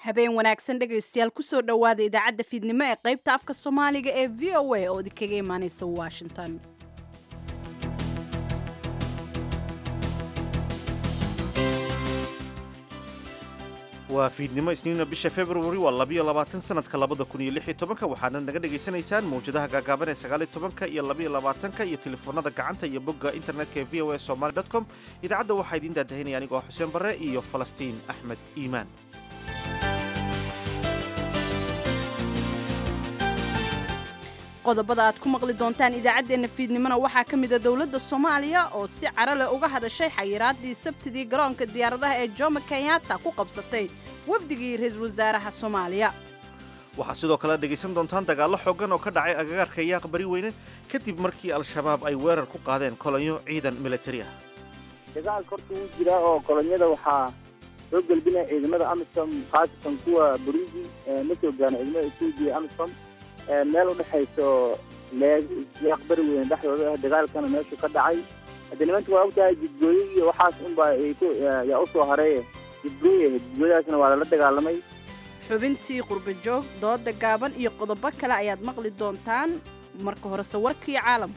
habeen wanaagsan dhegaystayaal kusoo dhowaada idaacadda fiidnimo ee qaybta afka soomaaliga ee v o a oo idinkaga imaanaysa washington waa fiidnimo isniina bisha februari waa labiyo labaatan sanadka labada kun iyo lix iyo tobanka waxaana naga dhagaysanaysaan mawjadaha gaagaaban ee sagaaliyo tobanka iyo labiyo labaatanka iyo telefoonada gacanta iyo bogga internetka ee v o a somaly com idaacadda waxaa idiin daadahinaya anigoo xuseen barre iyo falastiin axmed iimaan qodobada aad ku maqli doontaan idaacaddeenna fiidnimona waxaa ka mida dowladda soomaaliya oo si caro leh uga hadashay xayiraadii sabtidii garoonka diyaaradaha ee jomo kenyatta ku qabsatay wafdigii ra-iisul wasaaraha soomaaliya waxaa sidoo kale dhegaysan doontaan dagaallo xooggan oo ka dhacay agagaarka yaaq bari weyne kadib markii al-shabaab ay weerar ku qaadeen kolonyo ciidan militari ah dagaalka horta wuu jiraa oo kolonyada waxaa soo gelbinaya ciidamada amisom khaasatan kuwa burundi ma soo gaana ciidamada etoobiya amisom meel u dhexayso leegi yaaq bari weyne dhexdooda ah dagaalkana meeshu ka dhacay hadde nimanka waa ogtahay jidgooye iyo waxaas unba yaa u soo hareeye jidgooye jidgooyadaasna waa lala dagaalamay xubintii qurbajoog dooda gaaban iyo qodobo kale ayaad maqli doontaan marka horese warkii caalamka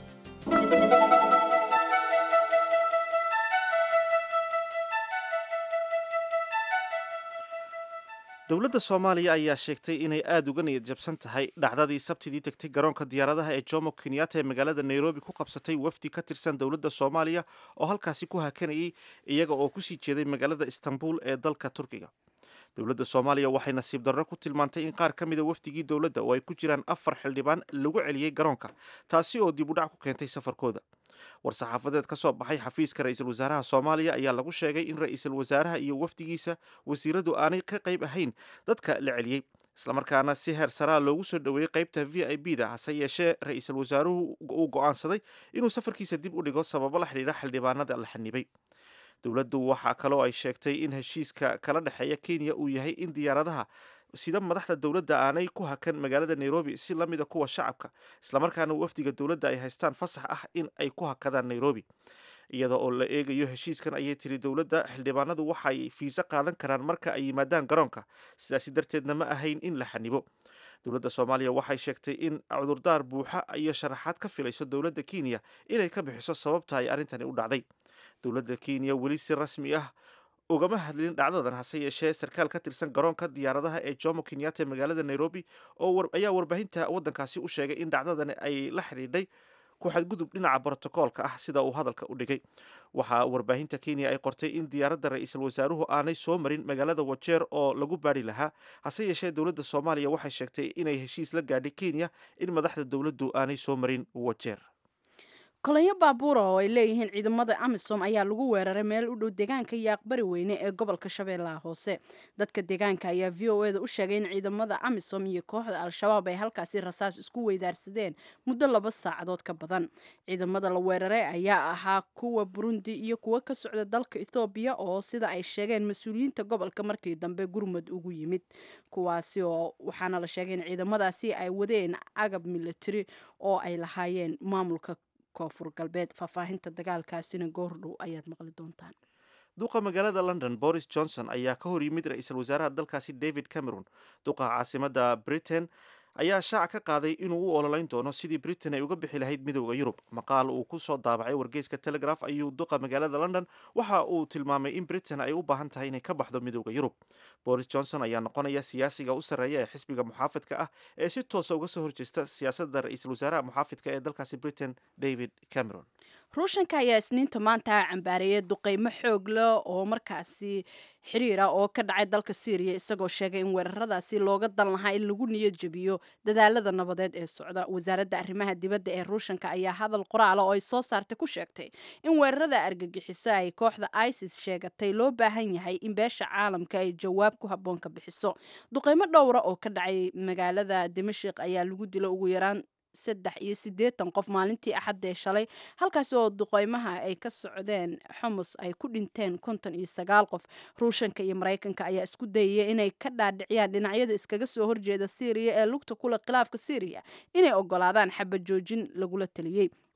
dowladda soomaaliya ayaa sheegtay inay aada uga niyad jabsan tahay dhacdadii sabtidii tegtay garoonka diyaaradaha ee jomo kenyatta ee magaalada nairobi ku qabsatay wafdi ka tirsan dowladda soomaaliya oo halkaasi ku hakanayay iyaga oo kusii jeeday magaalada istanbul ee dalka turkiga dowladda soomaaliya waxay nasiib darro ku tilmaantay in qaar ka mida wafdigii dowladda oo ay ku jiraan afar xildhibaan lagu celiyey garoonka taasi oo dib u dhac ku keentay safarkooda war-saxaafadeed ka soo baxay xafiiska ra-iisul wasaaraha soomaaliya ayaa lagu sheegay in ra-iisul wasaaraha iyo wafdigiisa wasiiradu aanay ka qayb ahayn dadka la celiyey islamarkaana si heer saraa loogu soo dhoweeyey qaybta v i b da hase yeeshee ra-iisul wasaaruhu uu go'aansaday inuu safarkiisa dib u dhigo sababo la xidhiidha xildhibaanada la xanibay dowladdu waxaa kaloo ay sheegtay in heshiiska kala dhexeeya kenya uu yahay in diyaaradaha sida madaxda dowladda aanay ku hakan magaalada nairobi si la mida kuwa shacabka islamarkaana wafdiga dowladda ay haystaan fasax ah in ay ku hakadaan nairobi iyada oo la eegayo heshiiskan ayay tiri dowladda xildhibaanadu waxay fiise qaadan karaan marka ay yimaadaan garoonka sidaasi darteedna ma ahayn in la xanibo dowladda soomaaliya waxay sheegtay in cudurdaar buuxa iyo sharaxaad ka filayso dowladda kenya inay ka bixiso sababta ay arrintani u dhacday dowladda kenya weli si rasmi ah ugama hadlin dhacdadan hase yeeshee sarkaal ka tirsan garoonka diyaaradaha ee jomo kenyatta ee magaalada nairobi oo ayaa warbaahinta waddankaasi u sheegay in dhacdadani ay la xidhiidhay ku xadgudub dhinaca brotokoolka ah sida uu hadalka u dhigay waxaa warbaahinta kenya ay qortay in diyaaradda ra-iisul wasaaruhu aanay soo marin magaalada wajeer oo lagu baadhi lahaa hase yeeshee dowladda soomaaliya waxay sheegtay inay heshiis la gaadhay kenya in madaxda dowladdu aanay soo marin wajeer kolonyo baabuura oo ay leeyihiin ciidamada amisom ayaa lagu weeraray meel u dhow deegaanka yaaqbari weyne ee gobolka shabeellaha hoose dadka deegaanka ayaa v o eda u sheegay in ciidamada amisom iyo kooxda al-shabaab ay halkaasi rasaas isku weydaarsadeen muddo laba saacadood ka badan ciidamada la weeraray ayaa ahaa kuwa burundi iyo kuwo ka socda dalka ethoobiya oo sida ay sheegeen mas-uuliyiinta gobolka markii dambe gurmud ugu yimid kuwaasi oo waxaana la sheegay in ciidamadaasi ay wadeen agab military oo ay lahaayeen maamulka koonfur galbeed faahfaahinta dagaalkaasina goordhow ayaad maqli doontaan duqa magaalada london boris johnson ayaa ka hor yimid ra-iisul wasaaraha dalkaasi david cameron duqa caasimada britain ayaa shaaca ka qaaday inuu u ololeyn doono sidii britain ay uga bixi lahayd midooda yurub maqaal uu ku soo daabacay wargeyska telegraph ayuu duqa magaalada london waxa uu tilmaamay in britain ay u baahan tahay inay ka baxdo midooda yurub boris johnson ayaa noqonaya siyaasiga u sarreeya ee xisbiga muxaafidka ah ee si toosa uga soo horjeesta siyaasadda ra-iisul wasaaraha muxaafidka ee dalkaasi britain david cameron ruushanka ayaa isniinta maanta cambaareeyay duqeymo xoog leh oo markaasi xiriira oo ka dhacay dalka syriya isagoo sheegay in weeraradaasi looga dan lahaa in lagu niyad jebiyo dadaalada nabadeed ee socda wasaaradda arrimaha dibadda ee ruushanka ayaa hadal qoraala oo ay soo saartay ku sheegtay in weerarada argagixiso ay kooxda isis sheegatay loo baahan yahay in beesha caalamka ay jawaab ku habboon ka bixiso duqeymo dhowra oo ka dhacay magaalada dimashik ayaa lagu dilo ugu yaraan saddex iyo siddeetan qof maalintii axaddee shalay halkaasi oo duqeymaha ay ka socdeen xumus ay ku dhinteen konton iyo sagaal qof ruushanka iyo maraykanka ayaa isku dayaya inay ka dhaadhiciyaan dhinacyada iskaga soo horjeeda syriya ee lugta kule khilaafka syriya inay ogolaadaan xabad joojin lagula taliyey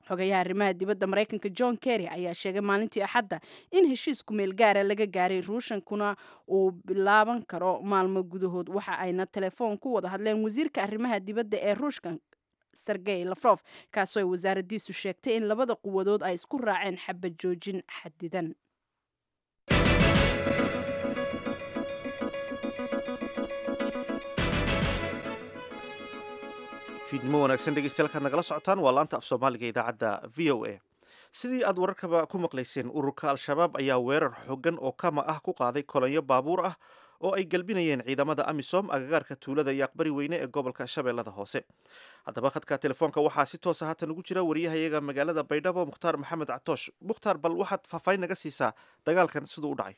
xogayaha arrimaha dibadda maraykanka john kerry ayaa sheegay maalintii axadda in heshiisku meel gaara laga gaaray ruushankuna uu bilaaban karo maalmo gudahood waxa ayna telefoon ku wada hadleen wasiirka arrimaha dibadda ee ruushka sergey lafrof kaasoo ay wasaaraddiisu sheegtay in labada quwadood ay isku raaceen xabad joojin xadidan fiidnimo wanaagsan dhegeystayaal kaad nagala socotaan waa laanta af soomaaliga idaacadda v o a sidii aad wararkaba ku maqlayseen ururka al-shabaab ayaa weerar xooggan oo kama ah ku qaaday kolonyo baabuur ah oo ay galbinayeen ciidamada amisom agagaarka tuulada iyo aqbari weyne ee gobolka shabeellada hoose haddaba khadka telefoonka waxaa si toosa haatan ugu jira wariyahayaga magaalada baydhabo mukhtaar maxamed catoosh mukhtaar bal waxaad faahfaahin naga siisaa dagaalkan siduu u dhacay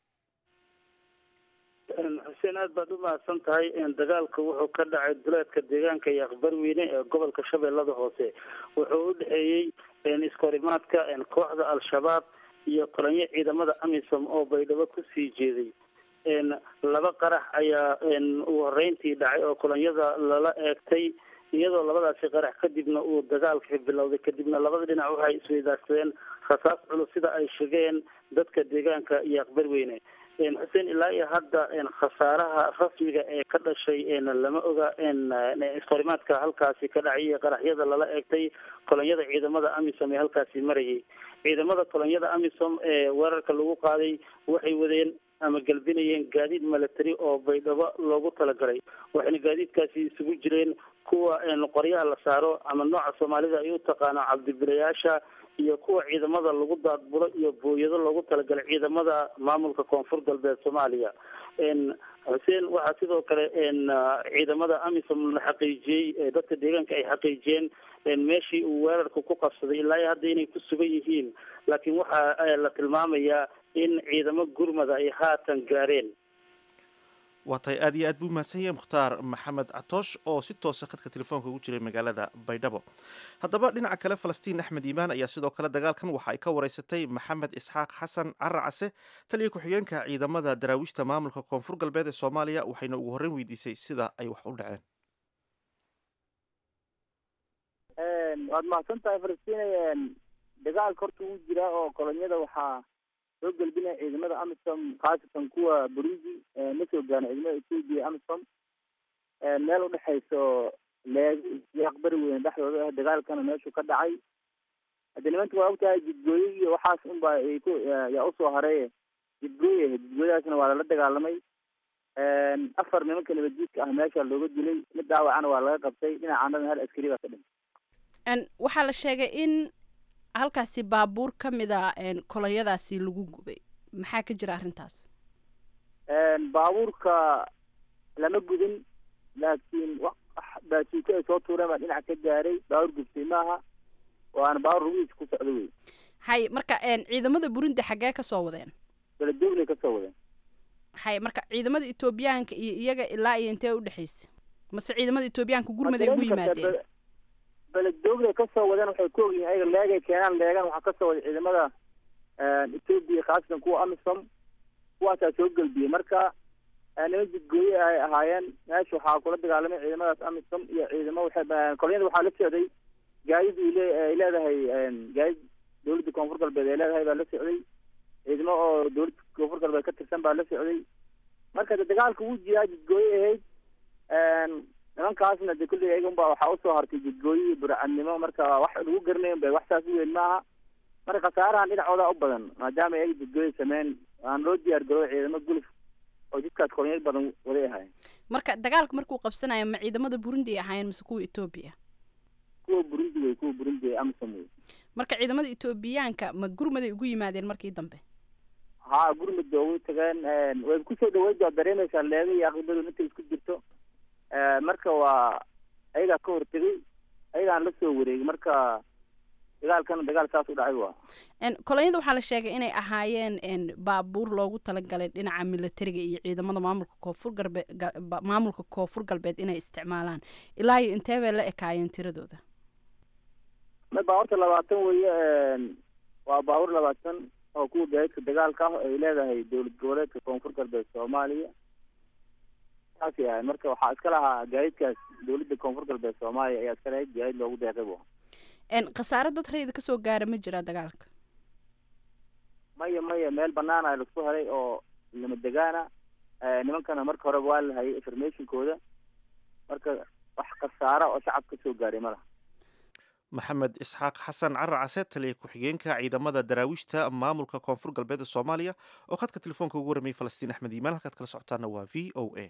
xuseen aad baad u mahadsan tahay dagaalka wuxuu ka dhacay duleedka deegaanka iyo aqbar weyne ee gobolka shabeellada hoose wuxuu u dhexeeyey iskahorimaadka kooxda al-shabaab iyo kolonyo ciidamada amisom oo baydhabo kusii jeeday laba qarax ayaa ugu horeyntii dhacay oo kolonyada lala eegtay iyadoo labadaasi qarax kadibna uu dagaalka bilowday kadibna labada dhinac waxay isweydaarsadeen rasaas culus sida ay sheegeen dadka deegaanka iyo aqbar weyne xuseen ilaa iyo hadda khasaaraha rasmiga ee ka dhashay lama oga iskahorimaadka halkaasi ka dhacay iyo qaraxyada lala eegtay kolonyada ciidamada amisom ee halkaasi marayay ciidamada kolonyada amisom ee weerarka lagu qaaday waxay wadeen ama galbinayeen gaadiid milatary oo baydhabo loogu talagalay waxayna gaadiidkaasi isugu jireen kuwa qoryaha la saaro ama nooca soomaalida ay u taqaano cabdibilayaasha iyo kuwa ciidamada lagu daadbulo iyo booyado loogu talagalay ciidamada maamulka koonfur galbeed soomaaliya xuseen waxaa sidoo kale ciidamada amisom la xaqiijiyey dadka deegaanka ay xaqiijiyeen meeshii uu weerarka ku qabsaday ilaa iyo hadda inay ku sugan yihiin laakiin waxaa la tilmaamayaa in ciidamo gurmada ay haatan gaareen waa tahay aad iyo aad buu mahadsan yahay mukhtaar maxamed catoosh oo si toosa khadka telefoonka ugu jiray magaalada baydhabo haddaba dhinaca kale falastiin axmed iimaan ayaa sidoo kale dagaalkan waxa ay ka wareysatay maxamed isxaaq xasan caracase taliya ku-xigeenka ciidamada daraawiishta maamulka koonfur galbeed ee soomaaliya waxayna ugu horreyn weydiisay sida ay wax u dhaceen waad mahadsan tahay falastiin dagaalka horta wuu jiraa oo kolonyada waxaa soo gelbinaya ciidamada amisom khaasatan kuwa burundi ma soo gaana ciidamada ethoopia amisom meel udhexayso leegi iyo aqbari weyne dhexdooda ah dagaalkana meeshuu ka dhacay hadde nimanta waa ogtahay jidgooye iyo waxaas unba ku yaa usoo hareeye jidgooye ahayd jidgooyadaasna waa lala dagaalamay afar nimanka nabadjiidka ah meesha looga dilay mid dhaawacana waa laga qabtay dhinacaanada hal askari baa ka dhintay waxaa la sheegay in halkaasi baabuur ka mid a kolonyadaasi lagu gubay maxaa ka jira arrintaas baabuurka lama gudin laakiin baasuuko ay soo tuureen baa dhinac ka gaaray baabuur gubtay maaha waana baabuur rugihiisa ku socdo wey hay marka ciidamada burundi xaggee kasoo wadeen baladoglay kasoo wadeen hay marka ciidamada etoobiyaanka iyo iyaga ilaa iyo intee udhexaysa mase ciidamada etoobiyaanka gurmaday ugu yimaadeen beledoglay kasoo wadeen waxay ku ogyihin ayaga leegay keenaan leegan waxaa kasoo waday ciidamada ethoopia khaasatan kuwa amisom kuwaasaa soo gelbiyey marka niman jidgooye ay ahaayeen meesha waxaa kula dagaalamay ciidamadaas amisom iyo ciidamo waxay kolonyada waxaa la socday gaadid ay leedahay gaadid dawladda koonfur galbeed ay leedahay baa la socday ciidamo oo dawladda koonfur galbeed ka tirsan baa la socday marka de dagaalka wuu jiraa jidgooye ahayd nimankaasna de kulli ayaga unba waxaa usoo hartay jidgooye iyo burcadnimo marka wax lagu garanayn ba wax saas u weyn maaha marka khasaarahan dhinacooda u badan maadaama ayaga jidgooye sameyn aan loo diyaar garooy ciidamo guluf oo jidkaas kolonyad badan waday ahaayeen marka dagaalka markuu qabsanayo ma ciidamada burundi ay ahaayeen mise kuwa etoobiya kuwa burundi wey kuwa burundi ee amisom wey marka ciidamada etoobiyaanka ma gurmaday ugu yimaadeen markii dambe haa gurmud ba ugu tageen way kusoo dhaweyd waa dareemaysaa leega iyo aqibadu intay isku jirto marka waa ayagaa ka hortegay ayagaan la soo wareegay marka dagaalkana dagaal saas u dhacay waa kolonyada waxaa la sheegay inay ahaayeen baabuur loogu talagalay dhinaca militariga iyo ciidamada maamulka koonfur galbeed maamulka koonfur galbeed inay isticmaalaan ilaa iyo intee bay la ekaayeen tiradooda ma baabuurta labaatan weeye waa baabuur labaatan oo kuwa gaadiidka dagaalka ah ay leedahay dowlad goboleedka koonfur galbeed soomaaliya saasay ahayd marka waxaa iska lahaa gaadiidkaas dowladda koonfur galbeed soomaaliya ayaa iska lahayd gaadiid loogu deeqay bu khasaare dad rayida kasoo gaara ma jiraa dagaalka maya maya meel banaana laisku helay oo lama degaana nimankana marka horeba waa la hayay informationkooda marka wax khasaara oo shacab kasoo gaaray ma laha maxamed isxaaq xasan carar case taliya ku-xigeenka ciidamada daraawiishta maamulka koonfur galbeed soomaaliya oo khadka telefoonka ugu warramiyay falastiin axmed iimaan halkaad kala socotaana waa v o a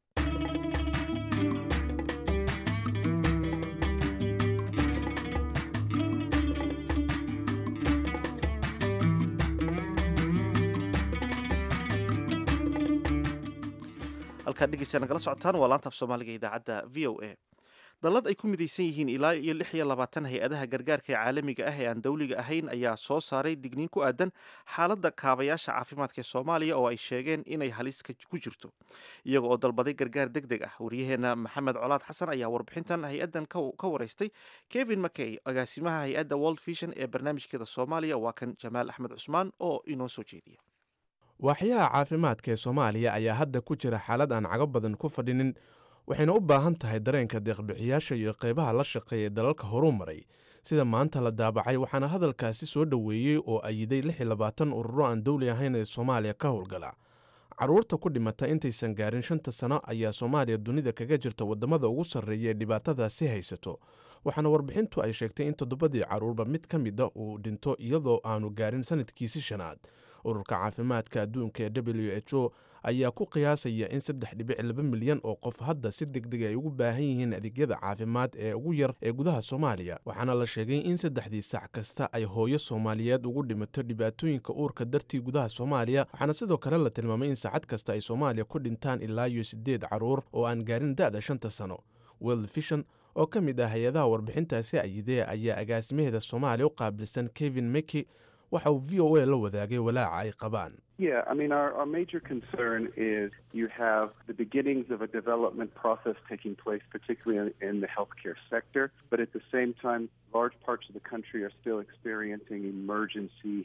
halkaad dhegeysta nagala socotaan waa laanta af soomaaliga idaacadda v o a dallad ay ku midaysan yihiin ilaa iyo lix iyo labaatan hay-adaha gargaarka ee caalamiga ah ee aan dowliga ahayn ayaa soo saaray digniin ku aadan xaaladda kaabayaasha caafimaadka ee soomaaliya oo ay sheegeen inay halis ku jirto iyaga oo dalbaday gargaar deg deg ah waryaheena maxamed colaad xasan ayaa warbixintan hay-addan ka waraystay kevin makey agaasimaha hay-adda world vision ee barnaamijkeeda soomaaliya waa kan jamaal axmed cusmaan oo inoo soo jeediya waaxyaha caafimaadka ee soomaaliya ayaa hadda ku jira xaalad aan cago badan ku fadhinin waxayna u baahan tahay dareenka deeqbixiyaasha iyo qaybaha la shaqeeya ee dalalka horuu maray sida maanta la daabacay waxaana hadalkaasi soo dhoweeyey oo ayiday lix iyo labaatan ururo aan dowli ahayn ee soomaaliya ka howlgala carruurta ku dhimata intaysan gaarin shanta sano ayaa soomaaliya dunida kaga jirta waddamada ugu sarreeya ee dhibaatadaasi haysato waxaana warbixintu ay sheegtay in toddobadii carruurba mid ka mida uu dhinto iyadoo aanu gaarin sanadkiisi shanaad ururka caafimaadka adduunka ee w h o ayaa ku qiyaasaya in saddex dhibic laba milyan oo qof hadda si degdeg ay ugu baahan yihiin adeegyada caafimaad ee ugu yar ee gudaha soomaaliya waxaana la sheegay in saddexdii sac kasta ay hooyo soomaaliyeed ugu dhimato dhibaatooyinka uurka dartii gudaha soomaaliya waxaana sidoo kale la tilmaamay in saacad kasta ay soomaaliya ku dhintaan ilaa iyo siddeed carruur oo aan gaarin da'da shanta sano world vision oo ka mid ah hay-adaha warbixintaasi ayidee ayaa agaasimaheeda soomaaliya u qaabilsan kevin meki waxa uu v o a la wadaagay walaaca ay qabaan Yeah, I mean, our, our major concern is you have the beginnings of a development process taking place, particularly in, in the healthcare sector, but at the same time, large parts of the country are still experiencing emergency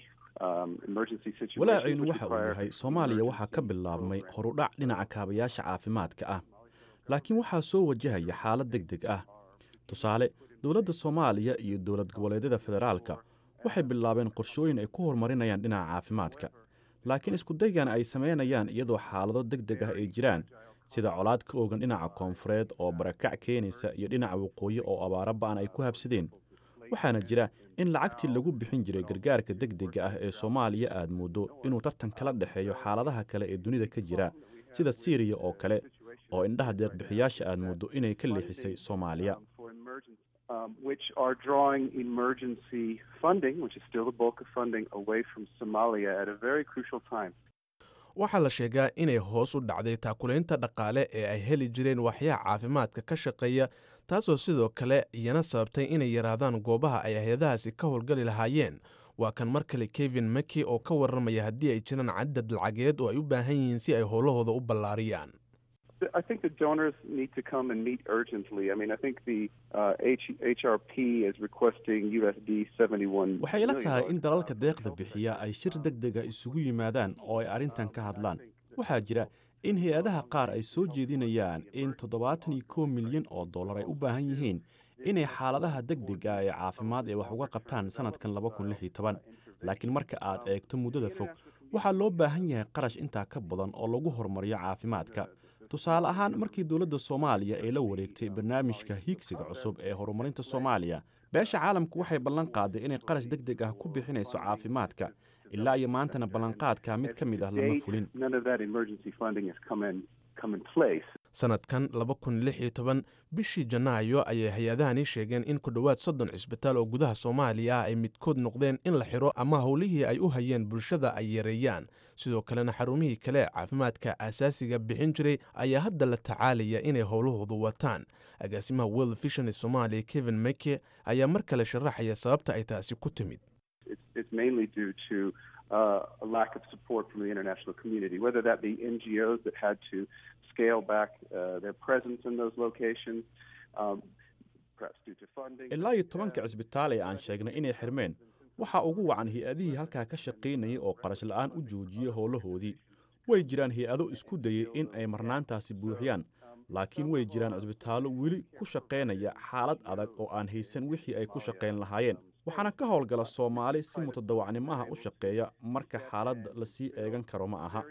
walaaciinu waxa uu yahay soomaaliya waxaa ka bilaabmay horudhac dhinaca kaabayaasha caafimaadka ah laakiin waxaa soo wajahaya xaalad deg deg ah tusaale dowladda soomaaliya iyo dowlad goboleedyada federaalka waxay bilaabeen qorshooyin ay ku horumarinayaan dhinaca caafimaadka laakiin iskudaygan ay samaynayaan iyadoo xaalado deg deg ah ay jiraan sida colaad ka oogan dhinaca koonfureed oo barakac keenaysa iyo dhinaca waqooyi oo abaaro ba'an ay ku habsadeen waxaana jira in lacagtii lagu bixin jiray gargaarka deg dega ah ee soomaaliya aad mooddo inuu tartan kala dhexeeyo xaaladaha kale ee dunida ka jira sida siiriya oo kale oo indhaha deeqbixiyaasha aad mooddo inay ka leexisay soomaaliya Um, which are drawing emergency funding, which is still the bulk of funding, away from Somalia at a very crucial time. waxaa la sheegaa inay hoos u dhacday taakulaynta dhaqaale ee ay heli jireen waxyaha caafimaadka ka shaqeeya taasoo sidoo kale iyana sababtay inay yaraadaan goobaha ay hay-adahaasi ka howlgali lahaayeen waa kan mar kale kevin maki oo ka warramaya haddii ay jiraan cadad lacageed oo ay u baahan yihiin si ay howlahooda u ballaariyaan I think the donors need to come and meet urgently. I mean, I think the uh, H- HRP is requesting USD 71 waxay ila tahay in dalalka deeqda bixiya ay shir deg dega isugu yimaadaan oo ay arrintan ka hadlaan waxaa jira in hay-adaha qaar ay soo jeedinayaan in toddobaatan iyo kow milyan oo dollar ay u baahan yihiin inay xaaladaha deg dega ee caafimaad ee wax uga qabtaan sannadkan laba kun lix iyo toban laakiin marka aad eegto muddada fog waxaa loo baahan yahay qarash intaa ka badan oo lagu horumariyo caafimaadka tusaale ahaan markii dowladda soomaaliya ay la wareegtay barnaamijka hiigsiga cusub ee horumarinta soomaaliya beesha caalamku waxay ballan qaaday inay qarash deg deg ah ku bixinayso caafimaadka ilaa iyo maantana ballanqaadka mid ka mid ah lama fulin sanadkan laba kun lix iyo toban bishii janaayo ayay hay-adahani sheegeen in ku dhowaad soddon cisbitaal oo gudaha soomaaliya ah ay midkood noqdeen in la xiro ama howlihii ay u hayeen bulshada ay yareeyaan sidoo kalena xarumihii kale caafimaadka aasaasiga bixin jiray ayaa hadda la tacaalaya inay howlahoodu wataan agaasimaha world vision ee soomaaliya kevin meke ayaa mar kale sharaxaya sababta ay taasi ku timid Uh, a lack of support from the international community, whether that be NGOs that had to scale back uh, their presence in those locations, um, perhaps due to funding. ilaa iyo tobanka cisbitaal ee aan sheegnay inay xirmeen waxaa ugu wacan hay-adihii halkaa ka shaqaynayay oo qarash la'aan u joojiyey howlahoodii way jiraan hay-ado isku dayey in ay marnaantaasi buuxiyaan laakiin way jiraan cusbitaallo weli ku shaqaynaya xaalad adag oo aan haysan wixii ay ku shaqayn lahaayeen waxaana ka howlgala soomaali si mutadawacnimaha u shaqeeya marka xaaladda lasii eegan karo ma aha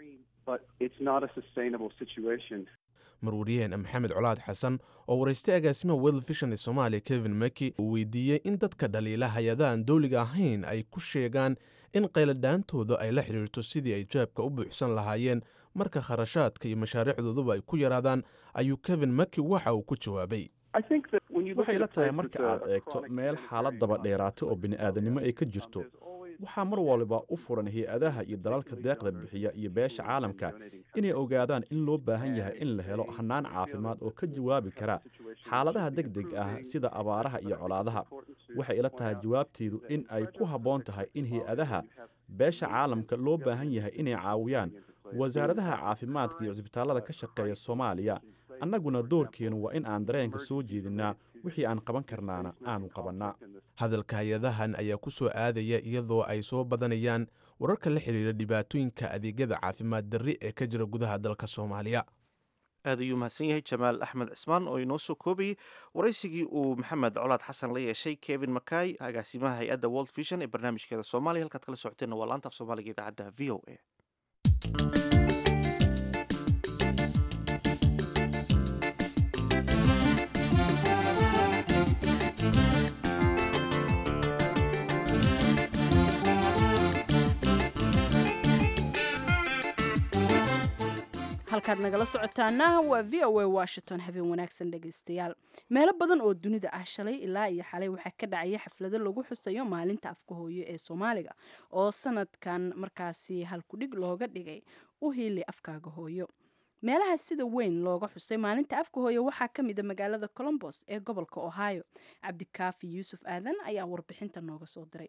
marwariyaheen maxamed colaad xasan oo waraystay agaasimaha world vision ee soomaaliya kevin maki uu weydiiyey in dadka dhaliila hay-adahan dowliga ahayn ay ku sheegaan in qayladhaantooda ay la xidhiirto sidii ay jaabka u buuxsan lahaayeen marka kharashaadka iyo mashaariicdooduba ay ku yaraadaan ayuu kevin maki waxa uu ku jawaabay waxay la tahay marka aad eegto meel xaalad daba dheeraata oo bini'aadanimo ay ka jirto waxaa mar waliba u furan hay-adaha iyo dalalka deeqda bixiya iyo beesha caalamka inay ogaadaan in loo baahan yahay in la helo hannaan caafimaad oo ka jawaabi kara xaaladaha deg deg ah sida abaaraha iyo colaadaha waxay ila tahay jawaabteedu in ay ku habboon tahay in hay-adaha beesha caalamka loo baahan yahay inay caawiyaan wasaaradaha caafimaadka iyo cisbitaallada ka shaqeeya soomaaliya annaguna doorkeennu waa in aan dareenka soo jeedinnaa wixii aan qaban karnaana aanu qabannaa hadalka hay-adahan ayaa ku soo aadaya iyadoo ay soo badanayaan wararka la xidhiira dhibaatooyinka adeegyada caafimaad darri ee ka jira gudaha dalka soomaaliya aad ayuu mahadsan yahay jamaal axmed cismaan oo inoo soo koobayey waraysigii uu maxamed colaad xasan la yeeshay kevin makay agaasimaha hay-adda world vision ee barnaamijkeeda soomaaliya halkaad kala socoteenna waa laanta af soomaaliga idaacadda v o a halkaad nagala socotaana waa v o a washington habeen wanaagsan dhegaystayaal meelo badan oo dunida ah shalay ilaa iyo xalay waxaa ka dhacaya xaflado lagu xusayo maalinta afka hooyo ee soomaaliga oo sanadkan markaasi halkudhig looga dhigay u hiili afkaaga hooyo meelaha sida weyn looga xusay maalinta afka hooyo waxaa ka mida magaalada colombos ee gobolka ohio cabdikaafi yuusuf aadan ayaa warbixinta nooga soo diray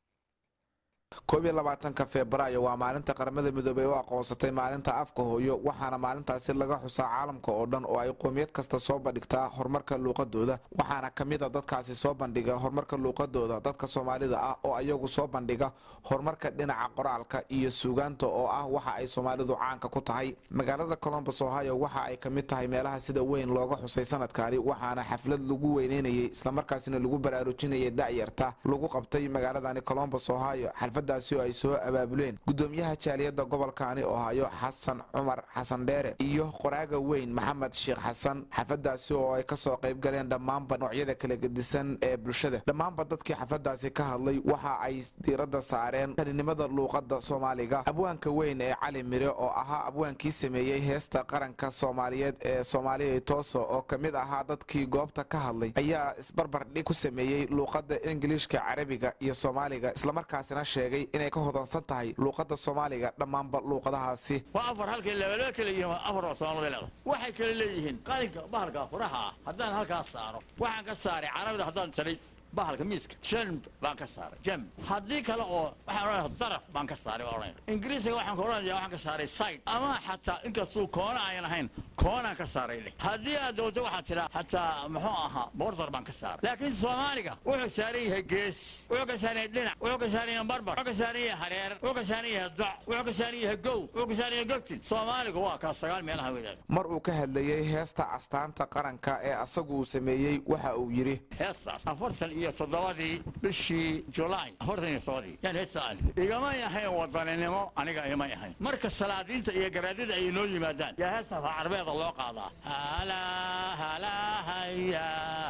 koob iyo labaatanka febraayo waa maalinta qaramada midoobey u aqoonsatay maalinta afka hooyo waxaana maalintaasi laga xusaa caalamka oo dhan oo ay qoomiyad kasta soo bandhigtaa horumarka luuqadooda waxaana ka mid a dadkaasi soo bandhiga horumarka luuqadooda dadka soomaalida ah oo ayagu soo bandhiga horumarka dhinaca qoraalka iyo suugaanta oo ah waxa ay soomaalidu caanka ku tahay magaalada colombos ohio waxa ay ka mid tahay meelaha sida weyn looga xusay sanadkaani waxaana xaflad lagu weyneynayay islamarkaasina lagu baraarujinayay da'yarta lagu qabtay magaaladani colombos ohio daasi oo ay soo abaabuleen gudoomiyaha jaaliyadda gobolkaani ohaayo xasan cumar xasan dheere iyo qoraaga weyn maxamed sheekh xasan xafadaasi oo ay kasoo qayb galeen dhammaanba noocyada kala gedisan ee bulshada dhammaanba dadkii xafladaasi ka hadlay waxa ay diiradda saareen taninimada luuqada soomaaliga abwaanka weyn ee cali mire oo ahaa abwaankii sameeyey heesta qaranka soomaaliyeed ee soomaaliya tooso oo ka mid ahaa dadkii goobta ka hadlay ayaa isbarbardhig ku sameeyey luuqada ingiliishka carabiga iyo soomaaliga islamarkaasina sheegay inay ka hodansan tahay luuqada soomaaliga dhammaanba luuqadahaasi waa afar halkay labalo kala yihiin waa afar oo soomaalida leeda waxay kala leeyihiin qalinka bahalka furaha ah haddaan halkaas saaro waxaan ka saaray carabida haddaan taray bahalka miiska jamb baan ka saaray jamb haddii kale oo waxaan odhanaya daraf baan ka saaray baan odhanaya ingiriisiga waxaan ka odhanaya waxaan ka saaray side ama xataa inkastuu koona ayan ahayn koonaan ka saaray leh haddii aad doonto waxaad tiraa xataa muxuu ahaa bordar baan ka saaray laakiin soomaaliga wuxuu saaran yahay gees wuxuu ka saaran yahay dhinac wuxuu ka saaran yahay barbar wuxuu ka saaran yahay hareer wuxuu ka saaran yahay doc wuxuu ka saaran yahay gow wuxuu ka saaran yahay gogtin soomaaligu waa kaa sagaal meelaha weeyaan mar uu ka hadlayey heesta astaanta qaranka ee asagu uu sameeyey waxa uu yidhi heestaas afartan iyo toddobadii bishii julaay afartan iyo toddobadii yaan heesta aan igamay ahayn wadaninimo aniga imay ahayn marka salaadiinta iyo garaadida ay noo yimaadaan yaa heesta afaa carbeeda loo qaadaa halaa halahaya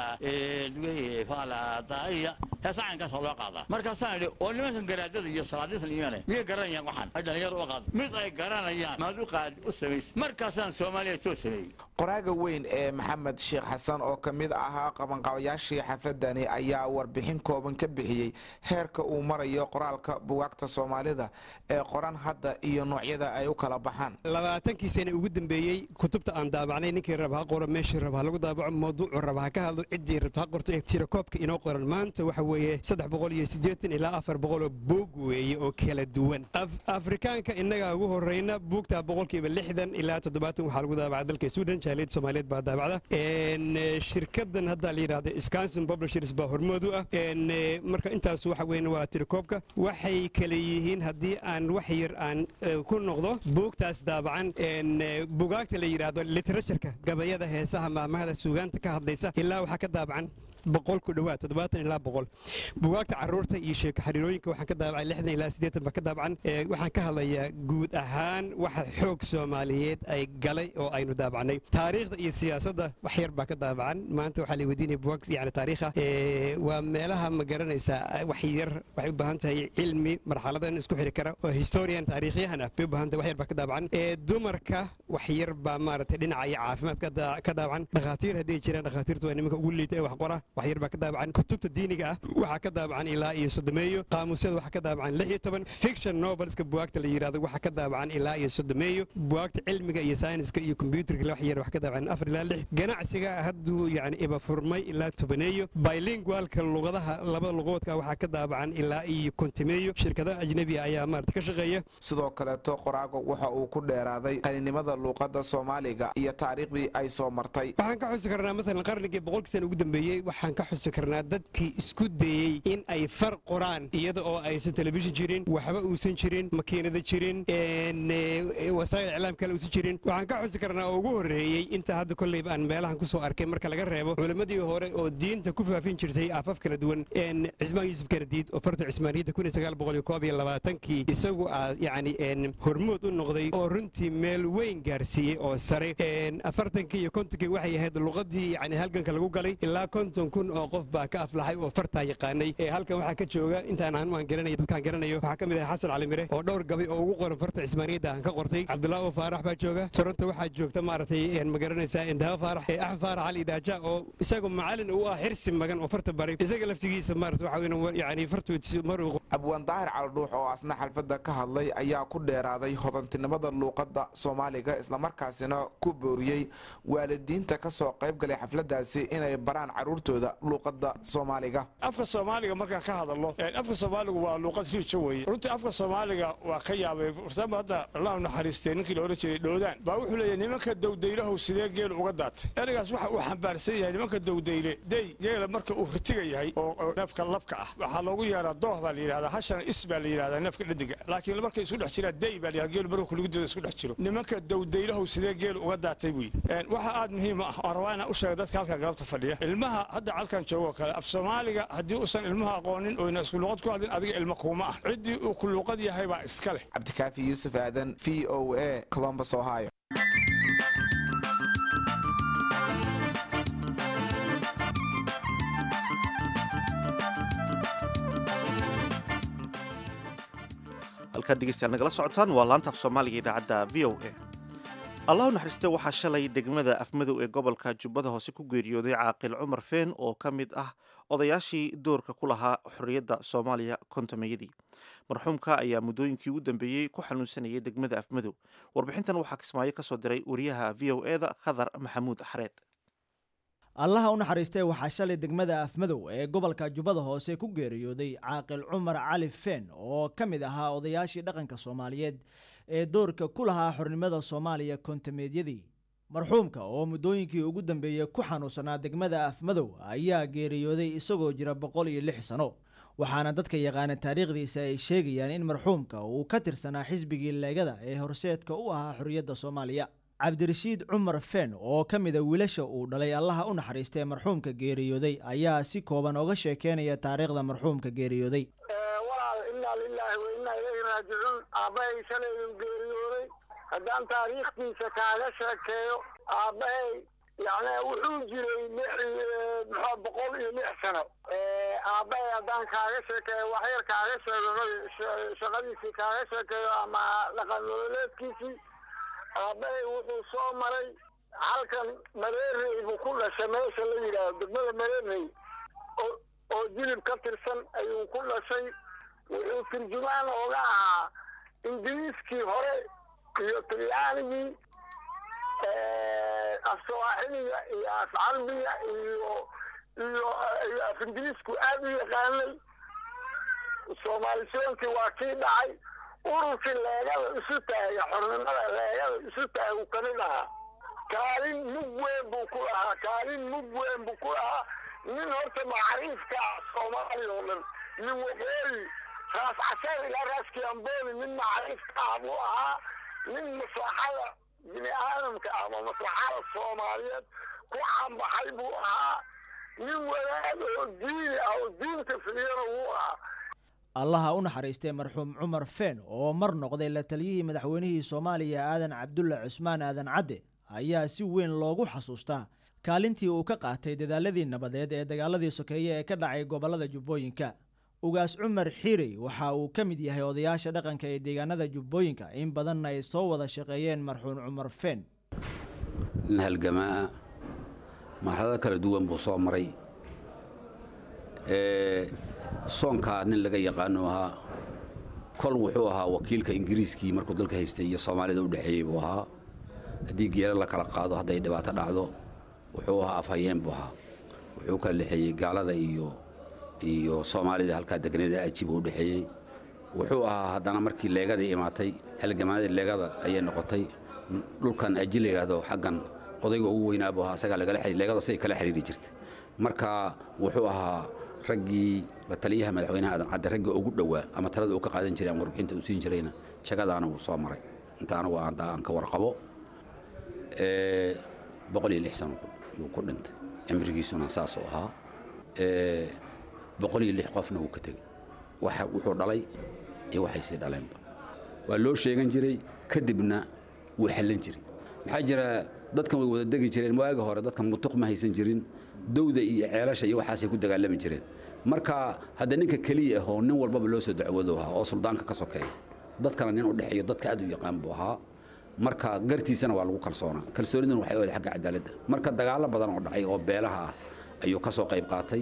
edwi faladaya heesta caynkaasa loo qaadaa markaasaan idhi oo nimankan garaadada iyo salaadiintan imaanay miyay garanayaan waxaan ay dhalinyaro u qaado mid ay garanayaan maad u qaad u samays markaasaan soomaaliya too sameeyey qoraaga weyn ee maxamed sheekh xasan oo ka mid ahaa qabanqabayaashii xafadani ayaa warbixin kooban ka bixiyey heerka uu marayo qoraalka bugaagta soomaalida ee qoran hadda iyo noocyada ay u kala baxaan labaatankii sane ugu dambeeyey kutubta aan daabacnay ninkii raba ha qoro meeshii raba ha lagu daabaco mawduucu raba ha ka hadlo ciddii rabta ha qorto ee tirakoobka inoo qoran maanta waxa weeye saddex boqol iyo siddeetan ilaa afar boqoloo buug weeye oo kala duwan afrikaanka innaga ugu horreyna buugta boqolkiiba lixdan ilaa toddobaatan waxaa lagu daabacay dalka sweden jaaliyad soomaaliyeed baa daabacda shirkadan hadda la yidhahda scanson publishers baa hormood u ah marka intaas waxa weyn waa tirikoobka waxay kale yihiin haddii aan wax yar aan ku noqdo buugtaas daabacan bugaagta la yidhaahdo literatureka gabayada heesaha maamahada suugaanta ka hadlaysa ilaa waxaa ka daabacan boqol ku dhowaad toddobaatan ilaa boqol bugaagta carruurta iyo sheeko xiriirooyinka waxaan ka daabacay lixdan ilaa siddeetan baa ka daabacan waxaan ka hadlayaa guud ahaan waxa xoog soomaaliyeed ay galay oo aynu daabacnay taariikhda iyo siyaasadda wax yar baa ka daabacan maanta waxaa la weydiinaya bugaag yani taariikha waa meelaha ma garanaysaa wax yar waxay u baahan tahay cilmi marxaladan isku xiri kara oo historian taariikhyahan ah bay u baahan tahay wax yar baa ka daabacan dumarka wax yar baa maaragtay dhinaca iyo caafimaadka ka daabacan dhakhaatiir hadday jiraan dhakhaatiirtu waa nimanka ugu liita ee wax qora wax yar baa ka daabacan kutubta diiniga ah waxaa ka daabacan ilaa iyo soddomeeyo qaamuusyada waxaa ka daabacan lix iyo toban fiction novelska bugaagta la yidhahdo waxaa ka daabacan ilaa iyo soddomeeyo bugaagta cilmiga iyo sayniska iyo kombyuutarka wax yar wax ka daabacan afar ilaa lix ganacsiga hadduu yani iba furmay ilaa tobaneeyo bilingualka luqadaha labada luqoodka waxaa ka daabacan ilaa iyo kontimeeyo shirkadaha ajnebiga ayaa maarata ka shaqeeya sidoo kaleeto qoraago waxa uu ku dheeraaday qaninimada luuqadda soomaaliga iyo taariikhdii ay soo martay waxaan ka xusi karnaa maalan qarnigii boqolkii sana ugu dambeeyey waxaan ka xusi karnaa dadkii isku dayey in ay far qoraan iyada oo aysan telefishin jirin waxba uusan jirin makiinada jirin wasaa'il iclaam kale uusan jirin waxaan ka xusi karnaa oo ugu horreeyey inta hadda kolleyba aan meelahan ku soo arkay marka laga reebo culimmadii hore oo diinta ku faafin jirtay afaf kala duwan cismaan yuusuf kanadiid oo farta cismaaniyadda kun iyo sagaal boqol iyo koob iyo labaatankii isagu aa yacni hormood u noqday oo runtii meel weyn gaarsiiyey oo sare afartankii iyo kontonkii waxay ahayd luqadii yani halganka lagu galay ilaa konton kun oo qof baa ka aflaxay oo fartaa yaqaanay halkan waxaa ka jooga intaan anu aan garanaya dadkaan garanayo waxaa ka mid ah xasan cali mire oo dhowr gabay oo ugu qoran farta cismaaniyadda aan ka qortay cabdullaahi oo faarax baa jooga toronto waxaa joogta maaragtay ma garanaysaa indaha faarax axmed faarax cali idaaja oo isagu macalin uu ah xirsi magan oo farta baray isaga laftigiisa maarata waxa weyn yani fartoodisi maruu abwaan daahir caldhuux oo asna xalfadda ka hadlay ayaa ku dheeraaday hodantinimada luuqadda soomaaliga islamarkaasina ku booriyey waalidiinta ka soo qayb galay xafladdaasi inay baraan carruurtooda luuqadda soomaaliga afka soomaaliga markaan ka hadalno afka soomaaligu waa luuqad riija weeye runtii afka soomaaliga waa ka yaabay farsaamo hadda allahu naxariistee ninkii la odhan jiray dhoodaan baa wuxuu leeyahay nimanka dowdaylahow sidee geel uga daatay ereygaas waxa uu xambaarsan yahay nimanka dowdayle dey geela marka uu ritiga yahay oo neefka labka ah waxaa loogu yeeraa dooh baa la yidhahdaa hashana is baa la yidhahdaa neefka dhadiga laakiin markay isku dhex jiraan dey baa la yidhahdaa geelu marka kuligudooda isku dhex jiro nimanka dowdaylahow sidee geel uga daatay buu yidhi waxa aad muhiim ah waan rabaa inaan u sheega dadka halkan galabta fadhiya ilmaha hadda halkan joogo kale af soomaaliga haddii uusan ilmaha aqoonin oyna isku luuqad ku hadlin adiga ilmo kuuma ah ciddii uu ku luuqad yahay baa iska leh cabdikaafi yuusuf aadan v o a colombus ohio halkaad dhegeystayaal nagala socotaan waa laanta af soomaaliga idaacadda v o a allah u naxariiste waxaa shalay degmada afmadow ee gobolka jubbada hoose ku geeriyooday caaqil cumar feen oo ka mid ah odayaashii doorka ku lahaa xorriyadda soomaaliya kontomeyadii marxuumka ayaa muddooyinkii ugu dambeeyey ku xanuunsanayay degmada afmadow warbixintan waxaa kismaayo ka soo diray wariyaha v o e da khadar maxamuud xareed allaha u naxariistee waxaa shalay degmada afmadow ee gobolka jubbada hoose ku geeriyooday caaqil cumar cali feen oo ka mid ahaa odayaashii dhaqanka soomaaliyeed ee doorka ku lahaa xornimada soomaaliya kontameedyadii marxuumka oo muddooyinkii ugu dambeeyey ku xanuunsanaa degmada afmadow ayaa geeriyooday isagoo jira boqol iyo lix sano waxaana dadka yaqaana taariikhdiisa ay sheegayaan in marxuumka uu ka tirsanaa xisbigii leegada ee horseedka u ahaa xorriyadda soomaaliya cabdirashiid cumar feen oo ka mida wiilasha uu dhalay allaha u naxariistee marxuumka geeriyooday ayaa si kooban oga sheekeynaya taariikhda marxuumka geeriyooday walaal innaa lilaahi wa innaa ilayhi raajicuun aabbahay shalaynu geeriyooday haddaan taariikhdiisa kaaga sheekeeyo aabbahay yani wuxuu jiray muxuu boqol iyo lix sano aabbahay haddaan kaaga sheekeeyo waxyar kaaga sheego shaqadiisii kaaga sheekeeyo ama dhaqan nololeedkiisii aabbahay wuxuu soo maray halkan mareerey buu ku dhashay meesha la yidhaahdo degmada mareerey oo oo jilib ka tirsan ayuu ku dhashay wuxuu turjumaan ooga ahaa ingiriiskii hore iyo talyaanigii af sawaaxiliga iyo af carbiga iyo iyo iyo af ingiriisku aad u yaqaanay soomaalisoonkii waa kii dhacay ururkii leegada isu taagay xornimada leegada isu taagay uu kamid ahaa kaalin mug weyn buu ku lahaa kaalin mug weyn buu ku lahaa nin horta macriifka ah soomaaliya oo dhan nin waqooyi raas casar ilaa raas kiamboni nin macriifka ah buu ahaa nin maslaxada bini aadamka ama maslaxada soomaaliyeed ku cambaxay buu ahaa nin wadaad oo diini ah oo diinta filiyana wuu ahaa allaha u naxariistay marxuum cumar feen oo mar noqday la taliyihii madaxweynihii soomaaliya aadan cabdulle cusmaan aadan cadde ayaa si weyn loogu xasuustaa kaalintii uu ka qaatay dadaaladii nabadeed ee dagaaladii sokeeye ee ka dhacay gobollada jubbooyinka ugaas cumar xiirey waxa uu ka mid yahay odayaasha dhaqanka ee deegaanada jubbooyinka in badanna ay soo wada shaqeeyeen marxuum cumar feen nin halgamaa marxalado kala duwan buu soo maray soonkaa nin laga yaqaano ahaa kol wuxuu ahaa wakiilka ingiriiskii markuu dalka haystay iyo soomaalida u dhexeeyey buu ahaa haddii geela la kala qaado hadday dhibaato dhacdo wuxuu ahaa afhayeen buu ahaa wuxuu kala dhexeeyey gaalada iyo iyo soomaalida halkaa degneeda aji buu u dhexeeyey wuxuu ahaa haddana markii leegadii imaatay halgamaadii leegada ayay noqotay dhulkan aji la yidhaahdo xaggan odayga ugu weynaa buu ahaa asagaa lagala xiriir leegada say kala xiriiri jirtay marka wuxuu ahaa raggii la taliyaha madaxweynaha aadan cadde raggii ugu dhowaa ama talada uu ka qaadan jiray ama warbixinta uu siin jirayna jagadaana wuu soo maray inta anagu aan aan ka warqabo boqol iyo lix sano yuu ku dhintay cimrigiisuna saasuu ahaa boqol iyo lix qofna wuu ka tegey waxa wuxuu dhalay iyo waxay sii dhaleenba waa loo sheegan jiray kadibna wuu xallan jiray maxaa jira dadkan way wada degi jireen waaga hore dadkan mutuq ma haysan jirin dowda iyo ceelasha iyo waxaasay ku dagaalami jireen marka hadda ninka keliya ahoo nin walbaba loo soo dacwado ahaa oo suldaanka ka sokeeya dadkana nin u dhexeeyo dadka aad u yaqaan buu ahaa marka gartiisana waa lagu kalsoonaa kalsooniduna waxay oday xagga cadaaladda marka dagaallo badan oo dhacay oo beelaha ah ayuu ka soo qayb qaatay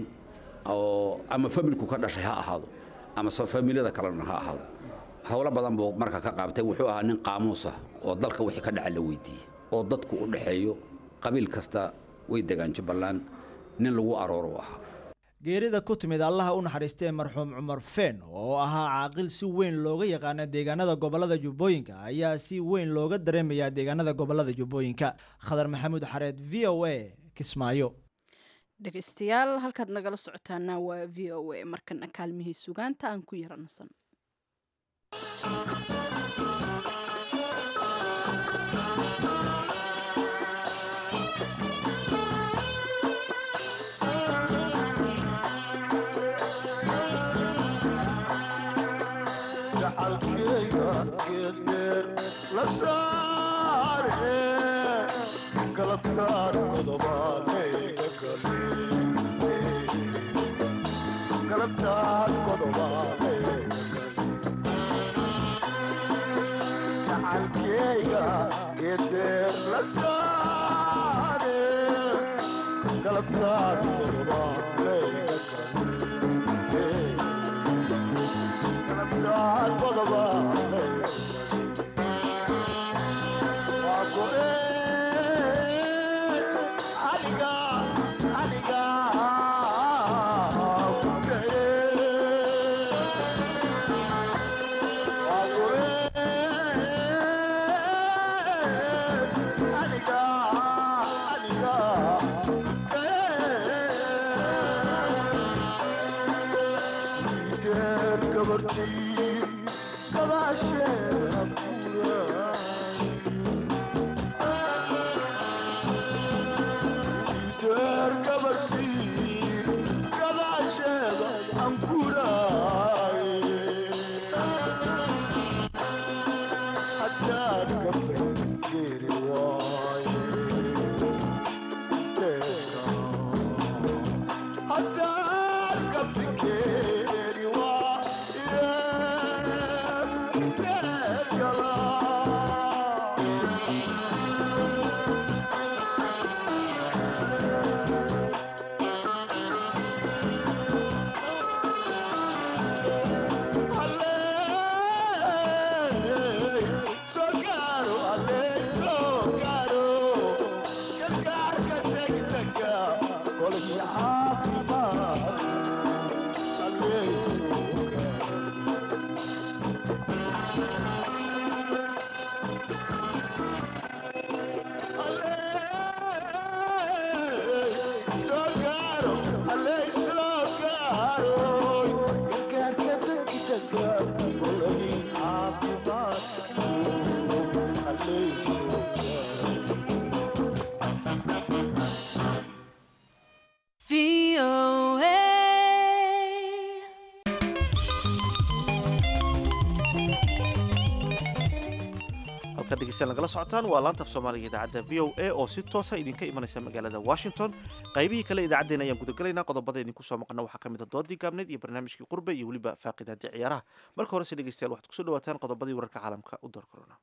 oo ama familku ka dhashay ha ahaado ama soo familada kalena ha ahaado howlo badan buu marka ka qaabtay wuxuu ahaa nin qaamuus ah oo dalka wixii ka dhaca la weydiiyey oo dadku u dhexeeyo qabiil kasta way degaan jubbaland nin lagu arooro ahaa geerida ku timid allaha u naxariistee marxuum cumar feen oo ahaa caaqil si weyn looga yaqaana deegaanada gobollada jubbooyinka ayaa si weyn looga dareemayaa deegaanada gobollada jubbooyinka khadar maxamuud xareed v o a kismaayo dhegeystayaal halkaad nagala socotaana waa v o a markana kaalmihii sugaanta aan ku yaranasan Yeah. halka dhegeystayaal nagala socotaan waa laanta af soomaaliga idaacadda v o a oo si toosa idinka imanaysa magaalada washington qaybihii kale idaacaddeen ayaan gudagelaynaa qodobada idinku soo maqana waxaa ka mid a doodii gaabneed iyo barnaamijkii qurbe iyo weliba faaqidaadii ciyaaraha marka horese dhegeystayaal waxaad kusoo dhawaataan qodobadii wararka caalamka u door korona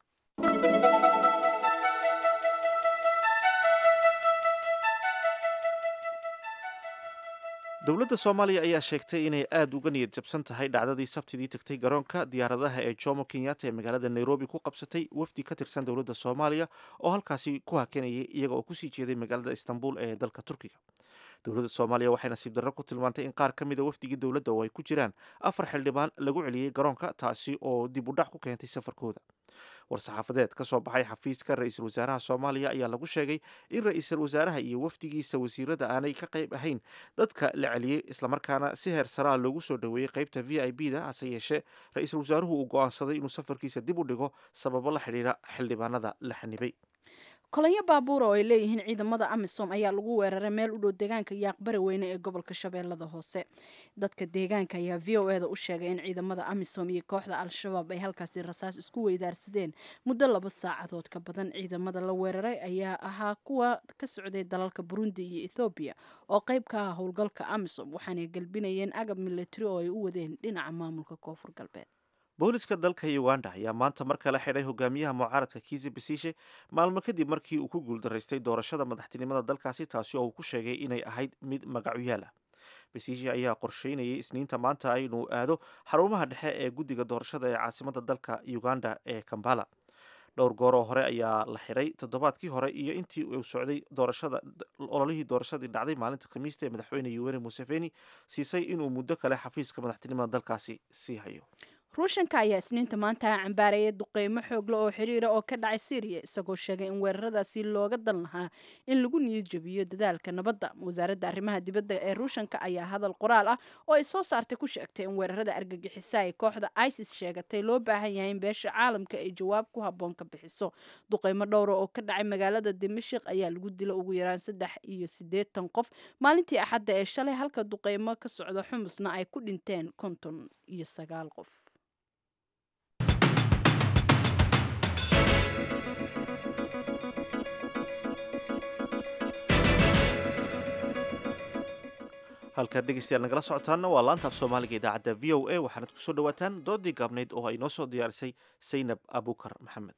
dowladda soomaaliya ayaa sheegtay inay aada uga niyad jabsan tahay dhacdadii sabtidii tagtay garoonka diyaaradaha ee jomo kenyatta ee magaalada nairobi ku qabsatay wafdi ka tirsan dowladda soomaaliya oo halkaasi ku hakanayay iyaga oo kusii jeeday magaalada istanbul ee dalka turkiga dowladda soomaaliya waxay nasiib darro ku tilmaantay in qaar ka mida wafdigii dowladda oo ay ku jiraan afar xildhibaan lagu celiyey garoonka taasi oo dib u dhac ku keentay safarkooda war-saxaafadeed ka soo baxay xafiiska ra-iisul wasaaraha soomaaliya ayaa lagu sheegay in ra-iisul wasaaraha iyo wafdigiisa wasiirada aanay ka qayb ahayn dadka la celiyey islamarkaana si heer saraa loogu soo dhoweeyey qaybta v i b da hase yeeshee ra-iisul wasaaruhu uu go-aansaday inuu safarkiisa dib u dhigo sababo la xidhiira xildhibaanada la xanibay kolonyo baabuura oo ay leeyihiin ciidamada amisom ayaa lagu weeraray meel u dhow deegaanka yaaqbari weyne ee gobolka shabeellada hoose dadka deegaanka ayaa v o e da u sheegay in ciidamada amisom iyo kooxda al-shabaab ay halkaasi rasaas isku weydaarsadeen muddo laba saacadood ka badan ciidamada la weeraray ayaa ahaa kuwa ka socday dalalka burundi iyo ethoobiya oo qayb ka ah howlgalka amisom waxaanay galbinayeen agab militari oo ay u wadeen dhinaca maamulka koonfur galbeed booliska dalka uganda ayaa maanta mar kale xidhay hogaamiyaha mucaaradka kiisi basiishe maalmo kadib markii uu ku guuldaraystay doorashada madaxtinimada dalkaasi taasi oo uu ku sheegay inay ahayd mid magacuyaal ah basiishe ayaa qorsheynayay isniinta maanta inuu aado xarumaha dhexe ee guddiga doorashada ee caasimada dalka uganda ee kambala dhowr gooroo hore ayaa la xiray toddobaadkii hore iyo intii uu socday doorashada ololihii doorashadii dhacday maalinta khamiista ee madaxweyne yuweri museveni siisay inuu muddo kale xafiiska madaxtinimada dalkaasi sii hayo ruushanka ayaa isniinta maanta cambaareeyay duqeymo xoogle oo xiriira oo ka dhacay syriya isagoo sheegay in weeraradaasi looga dan lahaa in lagu niyad jabiyo dadaalka nabadda wasaaradda arrimaha dibadda ee ruushanka ayaa hadal qoraal ah oo ay soo saartay ku sheegtay in weerarada argagixisa ay kooxda isis sheegatay loo baahan yahay in beesha caalamka ay jawaab ku habboon ka bixiso duqeymo dhowra oo ka dhacay magaalada dimashik ayaa lagu dila ugu yaraan saddex iyo siddeetan qof maalintii axadda ee shalay halka duqeymo ka socda xumusna ay ku dhinteen konton iyo sagaal qof halkaad dhegeystayaal nagala socotaanna waa laanta af soomaaliga idaacadda v o a waxaanad kusoo dhawaataan doodii gaabnayd oo ay noo soo diyaarisay saynab abukar maxamed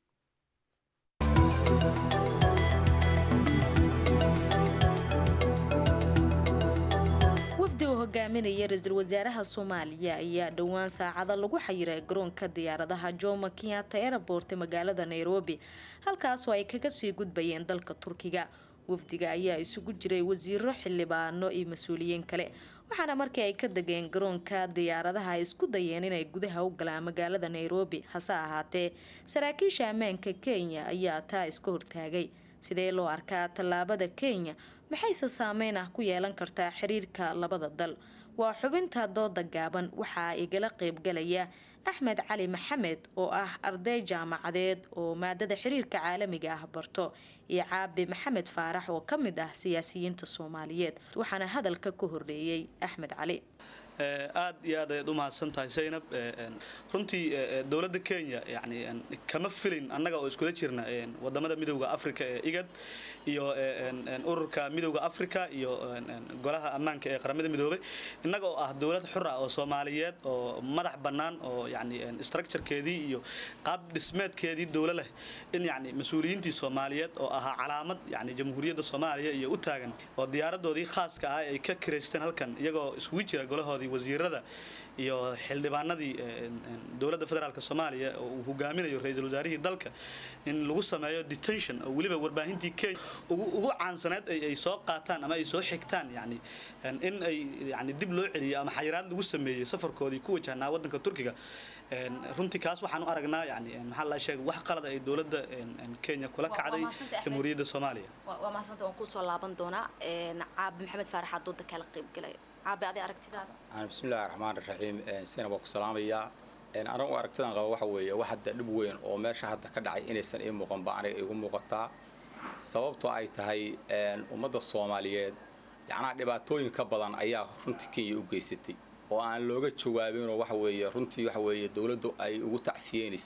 wafdi uu hogaaminaya ra-iisul wasaaraha soomaaliya ayaa dhowaan saacada lagu xayiray garoonka diyaaradaha jomo kenyatta airport ee magaalada nairobi halkaasoo ay kaga sii gudbayeen dalka turkiga wafdiga ayaa isugu jiray wasiiro xildhibaano iyo mas-uuliyiin kale waxaana markii ay ka degeen garoonka diyaaradaha ay isku dayeen inay gudaha u galaan magaalada nairobi hase ahaatee saraakiisha ammaanka kenya ayaa taa iska hortaagay sidee loo arkaa tallaabada kenya maxayse saameyn ah ku yeelan kartaa xiriirka labada dal waa xubinta dooda gaaban waxaa igala qeybgalaya axmed cali maxamed oo ah arday jaamacadeed oo maadada xiriirka caalamiga ah barto iyo caabi maxamed faarax oo ka mid ah siyaasiyiinta soomaaliyeed waxaana hadalka ka horreeyey axmed cali aad iyo aad ayaad u mahadsan tahay zaynab runtii dowladda kenya yani kama filin annaga oo iskula jirna wadamada midowda africa ee igad iyo ururka midowda africa iyo golaha ammaanka ee qaramada midoobay innaga oo ah dowlad xur ah oo soomaaliyeed oo madax bannaan oo yani structurekeedii iyo qaab dhismeedkeedii dowlo leh in yani mas-uuliyiintii soomaaliyeed oo ahaa calaamad yani jamhuuriyadda soomaaliya iyo u taagan oo diyaaradoodii khaaska ah ay ka kiraysteen halkan iyagoo iskugu jira golahoodii wasiirada iyo xildhibaanadii dowladda federaalk soomaaliya oo uu hogaaminayo ra-iisul wasaarihii dalka in lagu sameeyo detention oo weliba warbaahintii kenya ugu caansaneed ay soo qaataan ama ay soo xigtaan yani in ay yani dib loo celiyo ama xayiraad lagu sameeyey safarkoodii ku wajahnaa waddanka turkiga runtii kaas waxaan u aragnaa yani maxaa la sheegay wax qalada ay dowladda kenya kula kacday jamhuuriyadda soomaaliya waa mahadsantahay waan kusoo laaban doonaa caabi maxamed faarax dooda kala qaybgalaya caabi adi aragtidaada bismillahi raxmaan raxiim sina waa ku salaamayaa anagu aragtidan qaba waxa weeye wax hadda dhib weyn oo meesha hadda ka dhacay inaysan ii muuqanba aniga igu muuqataa sababtoo ay tahay ummadda soomaaliyeed yacnaa dhibaatooyin ka badan ayaa runtii kenya u geysatay oo aan looga jawaabinoo waxa weeye runtii waxa weeye dowladdu ay ugu tacsiyeynaysay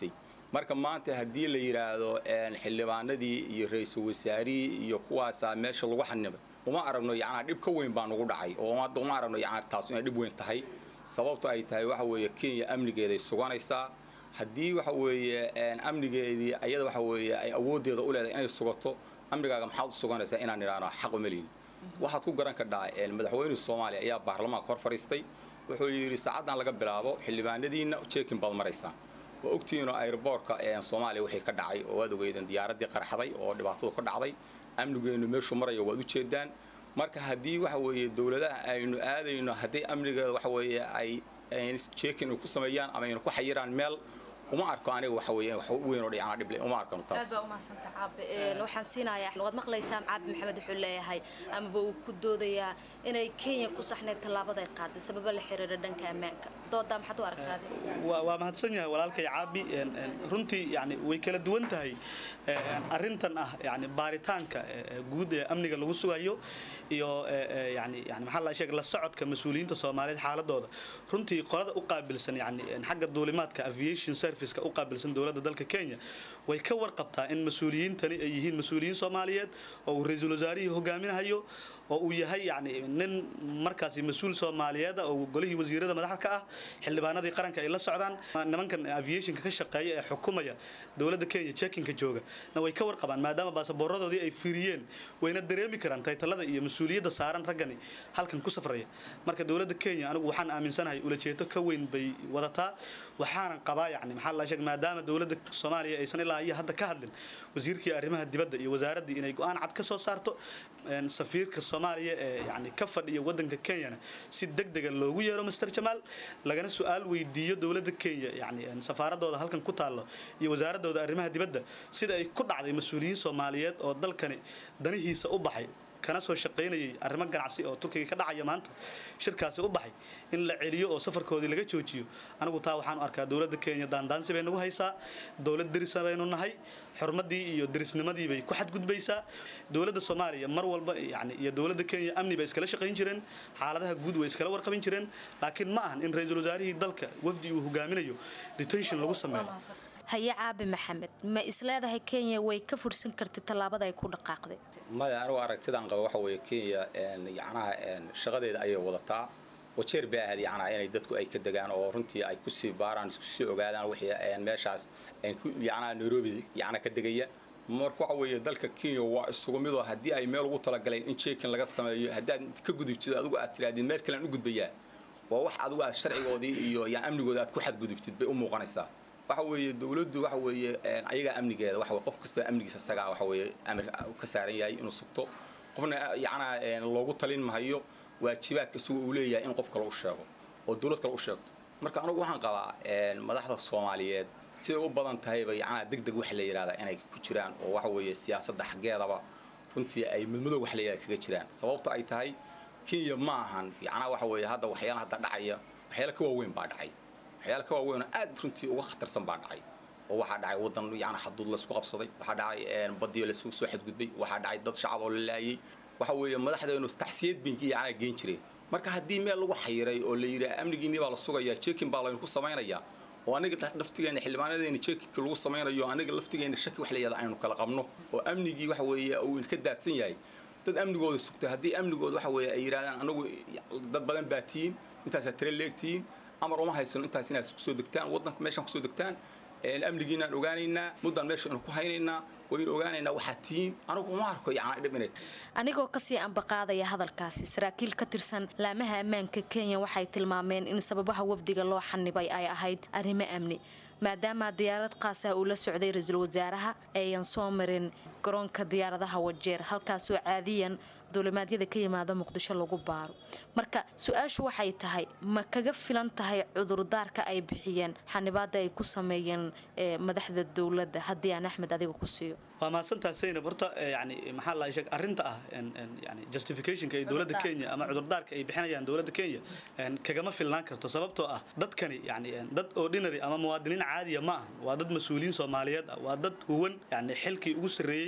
marka maanta haddii la yidhaahdo xildhibaanadii iyo ra-iisul wasaarihii iyo kuwaasaa meesha lagu xanibay uma aragno yacnaa dhib ka weyn baa nagu dhacay oo hadda uma aragno yacnaa taas inay dhib weyn tahay sababto ay tahay waxa weeye kenya amnigeeday suganaysaa haddii waxa weeye amnigeedii ayada waxa weeye ay awooddeeda u leedahay inay sugato amnigaaga maxaad u suganaysaa inaan idhaahno xaq uma lihin waxaad ku garan kadhaa madaxweyne soomaaliya ayaa baarlamaanka hor fadhiistay wuxuu yidhi saacaddan laga bilaabo xildhibaanadiinna jeekin baad maraysaan waa ogtihiinoo airboortka soomaaliya wixii ka dhacay oo waad ogeydeen diyaaraddii qarxaday oo dhibaatadu ka dhacday amnigeennu meeshuu marayo waad u jeedaan marka haddii waxa weeye dowladaha aynu aadayno haddii amnigeeda waxa weeye ay jeekin ku sameeyaan ama aynu ku xayiraan meel uma arko aniga waxa weeye wax weyn oo dhicana dhible uma arkano taas aad baa umahadsanta caabe waxaan siinayaa waad maqlaysaa caabe maxamed wuxuu leeyahay amaba uu ku doodayaa inay kenya ku saxneyd tallaabaday qaaday sababa la xiriira dhanka ammaanka doodaa maxaad u aragtaade waa mahadsan yahay walaalkay caabi runtii yani way kala duwan tahay arrintan ah yani baaritaanka guud ee amniga lagu sugayo iyo yani yani maxaa la sheegay la socodka mas-uuliyiinta soomaaliyeed xaaladooda runtii qolada u qaabilsan yani xagga duulimaadka aviation serviceka u qaabilsan dowladda dalka kenya way ka warqabtaa in mas-uuliyiintani ay yihiin mas-uuliyiin soomaaliyeed oo uu ra-iisul wasaarihii hogaaminahayo oo uu yahay yani nin markaasi mas-uul soomaaliyeed oo golihii wasiirada madaxda ka ah xildhibaanadii qaranka ay la socdaan nimankan aviationka ka shaqeeya ee xukumaya dowladda kenya jekinka jooga na way ka warqabaan maadaama baasaboorradoodii ay firiyeen wayna dareemi karaan taytalada iyo mas-uuliyadda saaran raggani halkan ku safraya marka dowladda kenya anigu waxaan aaminsanahay ulajeedo ka weyn bay wadataa waxaanan qabaa yani maxaa la sheeg maadaama dowladda soomaaliya aysan ilaa iyo hadda ka hadlin wasiirkii arrimaha dibadda iyo wasaaraddii inay go-aan cad ka soo saarto safiirka soomaaliya ee yani ka fadhiya wadanka kenyana si degdega loogu yeero master jamaal lagana su-aal weydiiyo dowladda kenya yani safaaradooda halkan ku taallo iyo wasaaradooda arrimaha dibadda sida ay ku dhacday mas-uuliyiin soomaaliyeed oo dalkani danihiisa u baxay kana soo shaqaynayay arrimo ganacsi oo turkiga ka dhacaya maanta shirkaasi u baxay in la celiyo oo safarkoodii laga joojiyo anigu taa waxaan u arkaa dowladda kenya daandaansi bay nagu haysaa dowlad derisa baynu nahay xurmadii iyo derisnimadii bay ku xadgudbaysaa dowladda soomaaliya mar walba yani iyo dowladda kenya amni bay iskala shaqayn jireen xaaladaha guud way iskala warqabin jireen laakiin ma ahan in ra-iisul wasaarihii dalka wafdi uu hogaaminayo detention lagu sameeyo haye caabi maxamed ma isleedahay kenya way ka fursan kartay tallaabada ay ku dhaqaaqday maya anigu aragtidaan qaba waxa weeye kenya yacnaha shaqadeeda ayay wadataa wajeer bay ahayd yacnaha inay dadku ay ka degaan oo runtii ay kusii baaraan kusii ogaadaan wixii meeshaas yacnaha nairobi yacna ka degaya marka waxa weeye dalka kenya waa isugu midoo haddii ay meel ugu talagaleen in jeekin laga sameeyo haddaad ka gudubtid adigu aad tirahdid meel kalean u gudbayaa waa wax adigu aad sharcigoodii iyo yaa amnigooda aad ku xadgudubtid bay u muuqanaysaa waxa weeye dowladdu waxa weeye ayagaa amnigeeda waxa qof kasta amnigiisa isagaa waxa weeye amir ka saaran yahay inuu sugto qofna yacnaa loogu talin mahayo waajibaadka isagu uu leeyahay in qof kale u sheego oo dowlad kale u sheegto marka anigu waxaan qabaa madaxda soomaaliyeed siday u badan tahayba yacnaa deg deg waxa la yidhahdaa inay ku jiraan oo waxa weeye siyaasadda xaggeedaba runtii ay madmadow wax la yidhahda kaga jiraan sababto ay tahay kenya ma ahan yacnaa waxa weeye hadda waxyaala hadda dhacaya waxyaala ka waaweyn baa dhacay waxyaala ka waaweyn oo aad runtii uga khatarsan baa dhacay oo waxaa dhacay wadan yacni xaduud laysku qabsaday waxaa dhacay badiyo laysugu soo xadgudbay waxaa dhacay dad shacab oo la laayay waxa weeye madaxdeenu taxsiyad binki yacnaa geen jireen marka haddii meel lagu xayiray oo la yidhaha amnigiinii baa la sugayaa jeekin baa laynu ku samaynayaa oo aniga laftigeena xildhibaanadeena jeekinka lagu samaynayo aniga laftigeena shaki wax la yihahda aynu kala qabno oo amnigii waxa weeye uu ka daadsan yahay dad amnigooda sugta haddii amnigooda waxa weeye ay yidhahdaan anagu dad badan baa tihiin intaasaa tire leegtihiin amar uma haysano intaas inaad kusoo degtaan waddanka meeshaan kusoo degtaan amnigiinaan ogaanaynaa muddaan meesha inu ku haynaynaa waynu ogaanaynaa waxaad tihiin anigu uma arko yacnaa dhib inay anigoo kasii ambaqaadaya hadalkaasi saraakiil ka tirsan laamaha ammaanka kenya waxay tilmaameen in sababaha wafdiga loo xanibay ay ahayd arrimo amni maadaama diyaarad qaas ah uu la socday ra-iisul wasaaraha eeyan soo marin garoonka diyaaradaha wajeer halkaasoo caadiyan duulimaadyada ka yimaada muqdisho lagu baaro marka su-aashu waxay tahay ma kaga filan tahay cudurdaarka ay bixiyeen xanibaada ay ku sameeyeen madaxda dowladda haddii aan axmed adiga ku siiyo waa mahadsantaha saynab horta yani maxaa la sheeg arrinta ah yani justificationka ee dowladda kenya ama cudurdaarka ay bixinayaan dowladda kenya kagama filnaan karto sababtoo ah dadkani yani dad ordinary ama muwaadiniin caadiya ma ahan waa dad mas-uuliyiin soomaaliyeed ah waa dad huwan yani xilkii ugu sarreeyey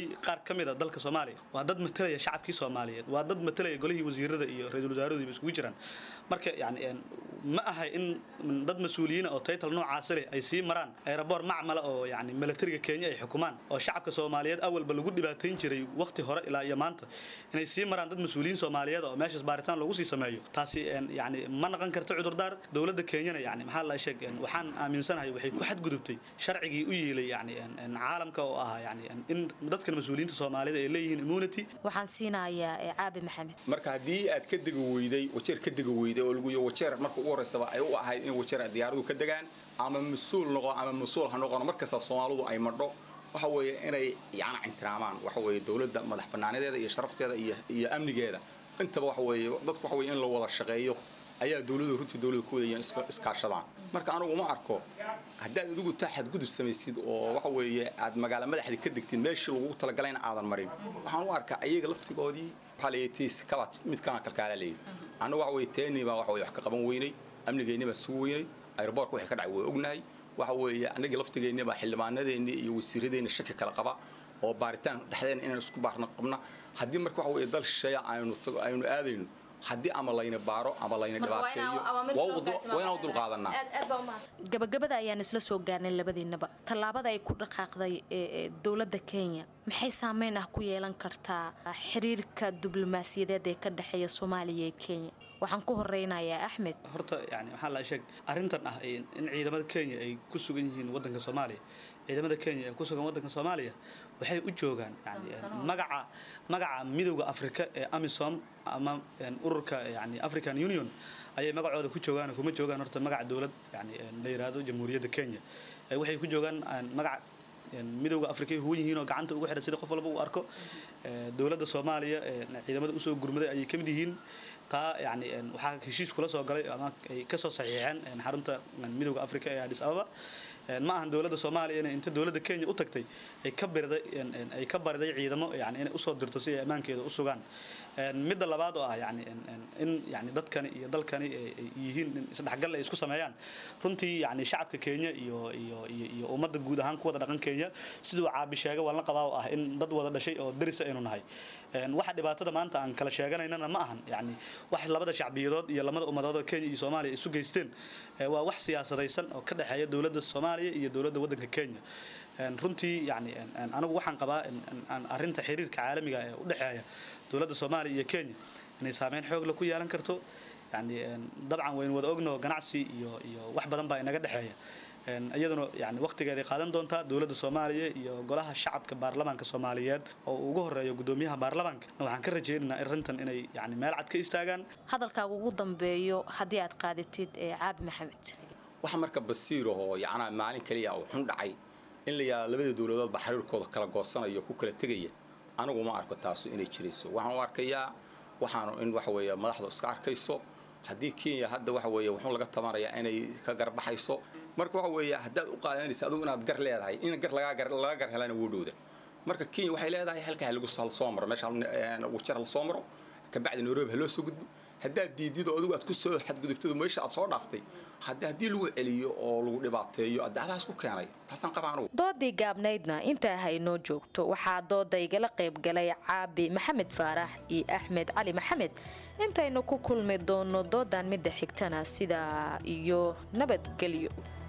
matalay qaar ka mid a dalka soomaaliya waa dad matalaya shacabkii soomaaliyeed waa dad matalaya golihii wasiirada iyo ra-iisul wasaaraduiba iskugu jiraan marka yani ma ahay in dad mas-uuliyiina oo taytal noocaasi leh ay sii maraan aeroboor macmala oo yani milatariga kenya ay xukumaan oo shacabka soomaaliyeed awalba lagu dhibaatayn jiray waqti hore ilaa iyo maanta inay sii maraan dad mas-uuliyiin soomaaliyeed oo meeshaas baaritaan loogu sii sameeyo taasi yani ma naqon karto cudurdaar dowladda kenyana yani maxaa la sheeg waxaan aaminsanahay waxay ku xadgudubtay sharcigii u yeelay yani caalamka oo ahaa yani in dadkan mas-uuliyiinta soomaalida ay leeyihiin immunity waxaan siinayaa caabi maxamed marka haddii aad ka degi weyday wajeer ka degi weyday oo lagu yihi wajeer marka ugu horeysaba ay u ahayd in wajeer diyaaradu ka degaan ama mas-uul noqo ama mas-uul ha noqono markasta soomaalidu ay madho waxa weeye inay yana ixtiraamaan waxa weeye dowladda madax bannaanadeeda iyo sharafteeda iyo iyo amnigeeda intaba waxa weeye dadku waxa weeye in la wada shaqeeyo ayaa dowladu runtii dowlada ku wadayeen iskaashadaan marka anigu uma arko haddaad adigu taa xadgudub samaysid oo waxa weeye aad magaalo madaxda ka degtid meeshii lagugu talagalayna aadan marin waxaan u arkaa ayaga laftigoodii waxaa la yidhi tiis kabaad mid kana kalkaala la yidhi annagu waxa weeye teennii baa waxa weye wax ka qaban weynay amnigeennii baa sugu weynay aeroboortka wixii ka dhacay waa ognahay waxa weeye annagii laftigeennii baa xildhibaanadeennii iyo wasiiradeenni shaki kala qaba oo baaritaan dhexdeena inaan isku baarna qabna haddii marka waxa weeye dal shisheeya aynu aynu aadayno haddii ama layna baaro ama layna dhibaateeyo waa inaan u dulqaadanaa gabagabada ayaan isla soo gaarnay labadiinaba tallaabada ay ku dhaqaaqday dowladda kenya maxay saameyn ah ku yeelan kartaa xiriirka diblomaasiyadeed ee ka dhexeeya soomaaliya iyo kenya waxaan ku horeynayaa axmed horta yani waxaa la sheeg arrintan ah in ciidamada kenya ay ku sugan yihiin waddanka soomaaliya ciidamada kenya ee ku sugan waddanka soomaaliya waxay u joogaan yani magaca magaca midowda afrika ee amisom ama ururka yani african union ayay magacooda ku joogaan kuma joogaan horta magaca dowlad yani la yiraahdo jamhuuriyadda kenya waxay ku joogaan magaca midowda afrika huwan yihiin oo gacanta ugu xiran sida qof walba uu arko dowladda soomaaliya ciidamada usoo gurmaday ayay ka mid yihiin taa yani waxaa heshiis kula soo galay ama ay kasoo saxiixeen xarunta midowda afrika ee adis ababa ma ahan dowladda soomaaliya inay inta dowladda kenya u tagtay ay ka bariday ay ka bariday ciidamo yani inay usoo dirto si ay ammaankeeda u sugaan midda labaad oo ah yani in yani dadkani iyo dalkani ay yihiin in isdhexgal ay isku sameeyaan runtii yani shacabka kenya iyo iyo iyo ummadda guud ahaan ku wada dhaqan kenya siduu caabi sheegay waan la qabaa oo ah in dad wada dhashay oo darisa aynu nahay waxa dhibaatada maanta aan kala sheeganaynana ma ahan yani wax labada shacbiyadood iyo lamada ummadood oo kenya iyo soomaaliya isu geysteen waa wax siyaasadaysan oo ka dhexeeya dowladda soomaaliya iyo dowladda waddanka kenya runtii yani anigu waxaan qabaa arrinta xiriirka caalamiga ee u dhexeeya dowladda soomaaliya iyo kenya inay saameyn xoogla ku yeelan karto yani dabcan waynu wada ogno ganacsi iyo iyo wax badan baa inaga dhexeeya iyaduna yani waqtigeeday qaadan doontaa dowladda soomaaliya iyo golaha shacabka baarlamaanka soomaaliyeed oo ugu horeeyo gudoomiyaha baarlamaanka waxaan ka rajaynaynaa arrintan inay yani meel cad ka istaagaan hadalkaaga ugu dambeeyo haddii aad qaadatid caabi maxamed waxa marka basiirahoo yacnaa maalin kaliya oo xun dhacay in la yidhahdo labada dowladoodba xiriirkooda kala goosanayo ku kala tegaya anigu ma arko taasu inay jirayso waxaan u arkayaa waxaanu in waxa weeye madaxdu iska arkayso haddii kenya hadda waxa weeye wuxuu laga tabanayaa inay ka garbaxayso marka waxa weeye haddaad u qaadanaysa adigu inaad gar leedahay in gar lagaa gar laga gar helana wuu dhowda marka kenya waxay leedahay halkaa lagu hal soo maro meesha wajar hal soo maro kabacdi nairobi ha loo soo gudbo haddaad diidido adigu aad ku soo xadgudubtado meesha aad soo dhaaftay hadda haddii lagu celiyo oo lagu dhibaateeyo adaadaas ku keenay taasaan qabaa anugu doodii gaabnaydna intaa haynoo joogto waxaa dooda igala qayb galay caabi maxamed faarax iyo axmed cali maxamed intaynu ku kulmi doono doodan midda xigtana sidaa iyo nabadgelyo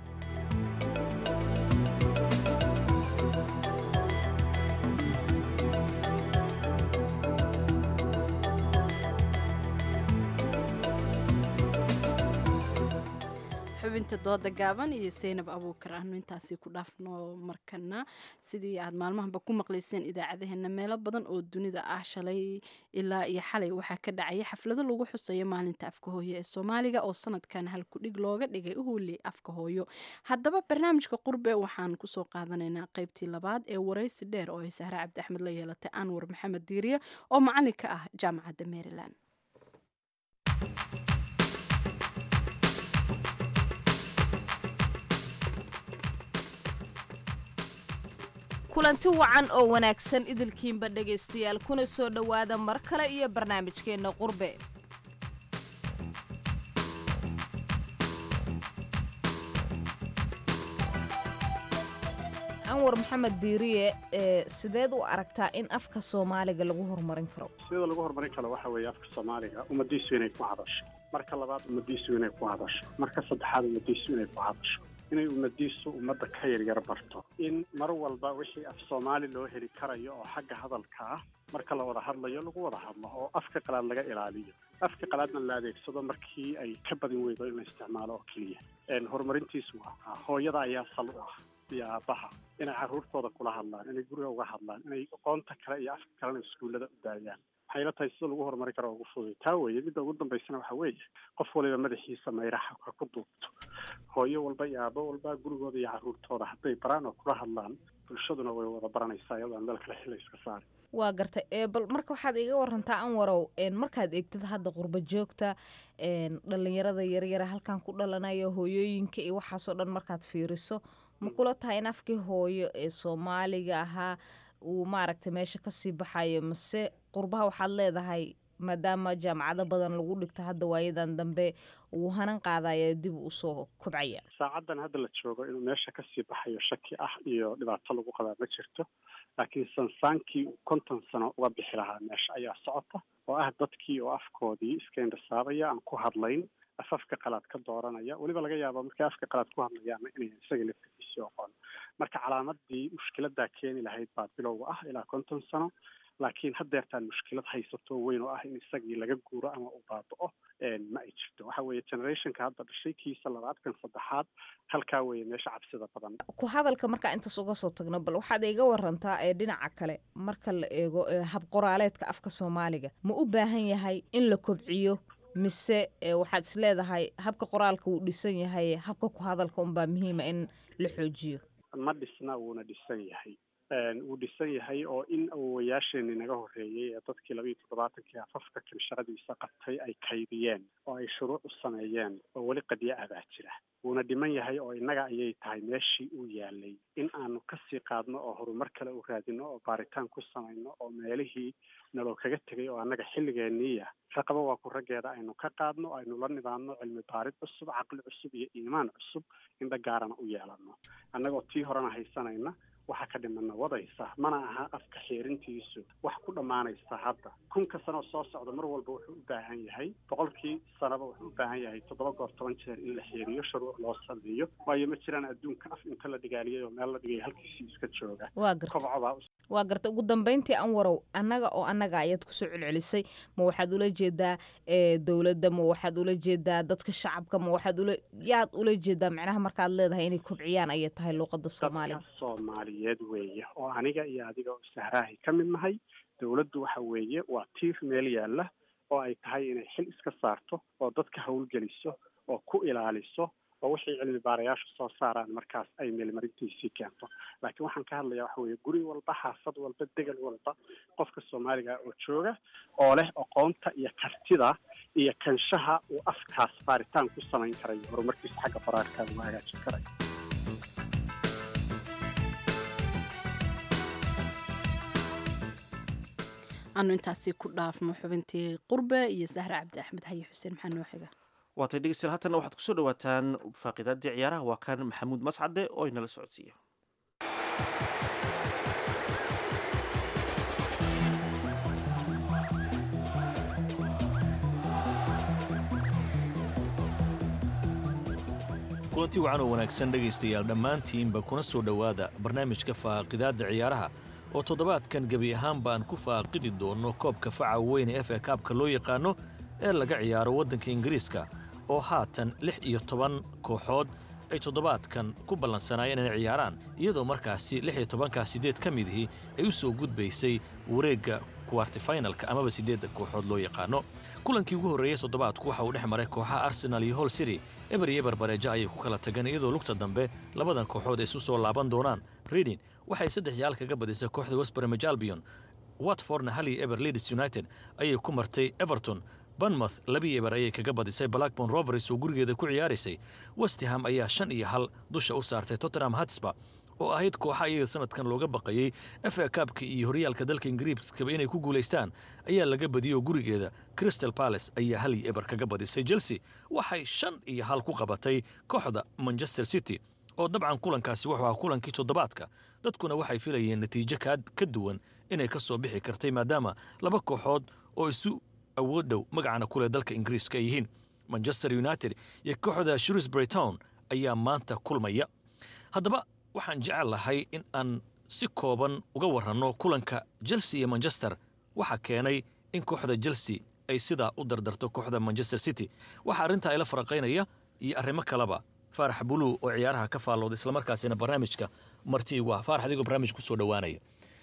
xubinta dooda gaaban iyo seynab abuukar aanu intaasi ku dhaafno markana sidii aad maalmahanba ku maqlayseen idaacadaheena meelo badan oo dunida ah shalay ilaa iyo xalay waxaa ka dhacaya xaflado lagu xusayo maalinta afka hooyo ee soomaaliga oo sanadkan halkudhig looga dhigay uhuuli afka hooyo haddaba barnaamijka qurbe waxaan kusoo qaadanaynaa qaybtii labaad ee waraysi dheer oo ay sahre cabdi axmed la yeelatay anwar maxamed diiriye oo macalin ka ah jaamacadda maryland kulanti wacan oo wanaagsan idilkiinba dhegaystayaal kuna soo dhowaada mar kale iyo barnaamijkeenna qurbe anwar maxamed diiriye ee sideed u aragtaa in afka soomaaliga lagu horumarin karo sida lagu horumarin karo waxa weeye afka soomaaliga ummadiisu inay ku hadasho marka labaad ummadiisu inay ku hadasho marka saddexaad ummadiisu inay ku hadasho inay ummadiisu ummadda ka yaryar barto in mar walba wixii af soomaali loo heli karayo oo xagga hadalka ah marka la wada hadlayo lagu wada hadlo oo afka qalaad laga ilaaliyo afka qalaadna la adeegsado markii ay ka badin weydo in la isticmaalo oo keliya horumarintiisu waa hooyada ayaa sal u ah iyo aabbaha inay carruurtooda kula hadlaan inay guriga uga hadlaan inay aqoonta kale iyo afka kalena iskuullada u daayaan waxay la tahay sida lagu horumari karo ugu fududay taa weeye midda ugu dambaysana waxa weeye qof waliba madaxiisa mayraxa ha ku duubto hooyo walba iyo aabbo walba gurigooda iyo carruurtooda hadday baraan oo kula hadlaan bulshaduna way wada baranaysaa iyadoo aan meel kale xilla iska saarin waa gartay ee bal marka waxaad iga warantaa anwarow markaad eegtid hadda qurba joogta dhalinyarada yaryara halkan ku dhalanaya hooyooyinka iyo waxaasoo dhan markaad fiiriso ma kula tahay in afkii hooyo ee soomaaliga ahaa uu maaragtay meesha kasii baxayo mase qurbaha waxaad leedahay maadaama jaamacado badan lagu dhigto hadda waayadan dambe uu hanan qaadaya dib usoo kobcaya saacaddan hadda la joogo inuu meesha kasii baxayo shaki ah iyo dhibaato lagu qabaa ma jirto laakiin sansaankii uu konton sano uga bixi lahaa meesha ayaa socota oo ah dadkii oo afkoodii iska indhasaabaya aan ku hadlayn afafka qalaad ka dooranaya weliba laga yaabo markay afka qalaad ku hadlayaana inay isaga laftigiisii oqon marka calaamadii mushkiladaa keeni lahayd baa bilowga ah ilaa konton sano laakiin haddeertaan mushkilad haysato weyn oo ah in isagii laga guuro ama uu baaba'o ma ay jirto waxa weeye generationka hadda dhashay kiisa labaadkan saddexaad halkaa weeye meesha cabsida badan ku hadalka markaa intaas uga soo tagno bal waxaad iga warantaa ee dhinaca kale marka la eego hab qoraaleedka afka soomaaliga ma u baahan yahay in la kobciyo mise waxaad is leedahay habka qoraalka wuu dhisan yahay habka ku hadalka unbaa muhiima in la xoojiyo ma dhisna wuuna dhisan yahay wuu dhisan yahay oo in awowayaasheenii naga horreeyey ee dadkii labayo toddobaatankii afafka kan shaqadiisa qabtay ay kaydiyeen oo ay shuruuc u sameeyeen oo weli qadyo ah baa jira wuuna dhiman yahay oo innaga ayay tahay meeshii uu yaalay in aanu kasii qaadno oo horumar kale u raadino oo baaritaan ku samayno oo meelihii naloo kaga tegay oo annaga xilligeeniiya raqabo waa ku raggeeda aynu ka qaadno aynu la nidaamno cilmi baarid cusub caqli cusub iyo iimaan cusub indha gaarana u yeelano annagoo tii horena haysanayna waxa ka dhimana wadaysa mana aha afka xeerintiisu wax ku dhammaanaysa hadda kunka sano soo socda mar walba wuxuu u baahan yahay boqolkii sanaba wuxuu u baahan yahay toddoba goor toban jeer in la xeeriyo shuruuc loo sameeyo waayo ma jiraan adduunka af inta la dhigaaliyay oo meel la dhigay halkiisii iska jooga waa garta kobcobaa waa garta ugu dambeyntii anwarow annaga oo annaga ayaad kusoo celcelisay ma waxaad ula jeedaa dowladda ma waxaad ula jeedaa dadka shacabka ma waxaad ula yaad ula jeedaa macnaha markaad leedahay inay kobciyaan ayay tahay luuqada soomaaliga soomaaliyeed weeye oo aniga iyo adiga oo sahraahi ka mid nahay dowladdu waxa weeye waa tiir meel yaalla oo ay tahay inay xil iska saarto oo dadka howlgeliso oo ku ilaaliso oo wixii cilmi baarayaashu soo saaraan markaas ay meelmarintiisii keento laakiin waxaan ka hadlayaa waxa weeye guri walba xaafad walba degal walba qofka soomaaliga oo jooga oo leh aqoonta iyo kartida iyo kanshaha uu afkaas baaritaan ku samayn karayo horumarkiisa xagga qoraalka lagu hagaajin karayo aanu intaasi ku dhaafno xubintii qurbe iyo sahre cabdi axmed haye xuseen maxaa noo xiga waatay dhegeystayaal haatanna waxaad kusoo dhawaataan faaqidaadii ciyaaraha waa kan maxamuud mascade oo inala socodsiiya kulanti wacan oo wanaagsan dhegaystayaal dhammaantiinba kuna soo dhowaada barnaamijka faaqidaadda ciyaaraha oo toddobaadkan gebi ahaan baan ku faaqidi doonno koobka faca weyne f a kaabka loo yaqaano ee laga ciyaaro waddanka ingiriiska oo haatan lix iyo toban kooxood ay toddobaadkan ku ballansanaayeen inay ciyaaraan iyadoo markaasi lix iyo tobankaa siddeed ka midihii ay u soo gudbaysay wareegga kuwartifinalka amaba siddeedda kooxood loo yaqaano kulankii ugu horreeyey toddobaadku waxa uu dhex maray kooxaha arsenal iyo hol city eber iyo eberbareejo ayay ku kala tageen iyadoo lugta dambe labadan kooxood ay isu soo laaban doonaan reading waxay saddex yaal kaga badisay kooxda westbremage albion watfordna hal iyo eber leeds united ayay ku martay everton banmouth labii eber ayay kaga badisay blackborn rovers oo gurigeeda ku ciyaaraysay westham ayaa shan iyo hal dusha u saartay tottenham hatsba oo ahayd kooxa iyaga sanadkan looga baqayey efa kaabka iyo horyaalka dalka ingiriiskaba inay ku guulaystaan ayaa laga badiyey oo gurigeeda crystal palace ayaa hal iyo eber kaga badisay chelsea waxay shan iyo hal ku qabatay kooxda manchester city oo dabcan kulankaasi wuxuu ahaa kulankii toddobaadka dadkuna waxay filayeen natiijo ka duwan inay ka soo bixi kartay maadaama laba kooxood oo isu awood dhow magacana kuleh dalka ingiriiska ay yihiin manchester united iyo kooxda shrewsbury town ayaa maanta kulmaya haddaba waxaan jecel lahay in aan si kooban uga waranno kulanka chelsea iyo manchester waxaa keenay in kooxda chelsea ay sidaa u dardarto kooxda manchester city waxaa arrintaa ila faraqaynaya iyo arrimo kaleba faarax buluu oo ciyaaraha ka faallooda islamarkaasina barnaamijka marti igu ah faarax adigoo barnaamij kusoo dhowaanaya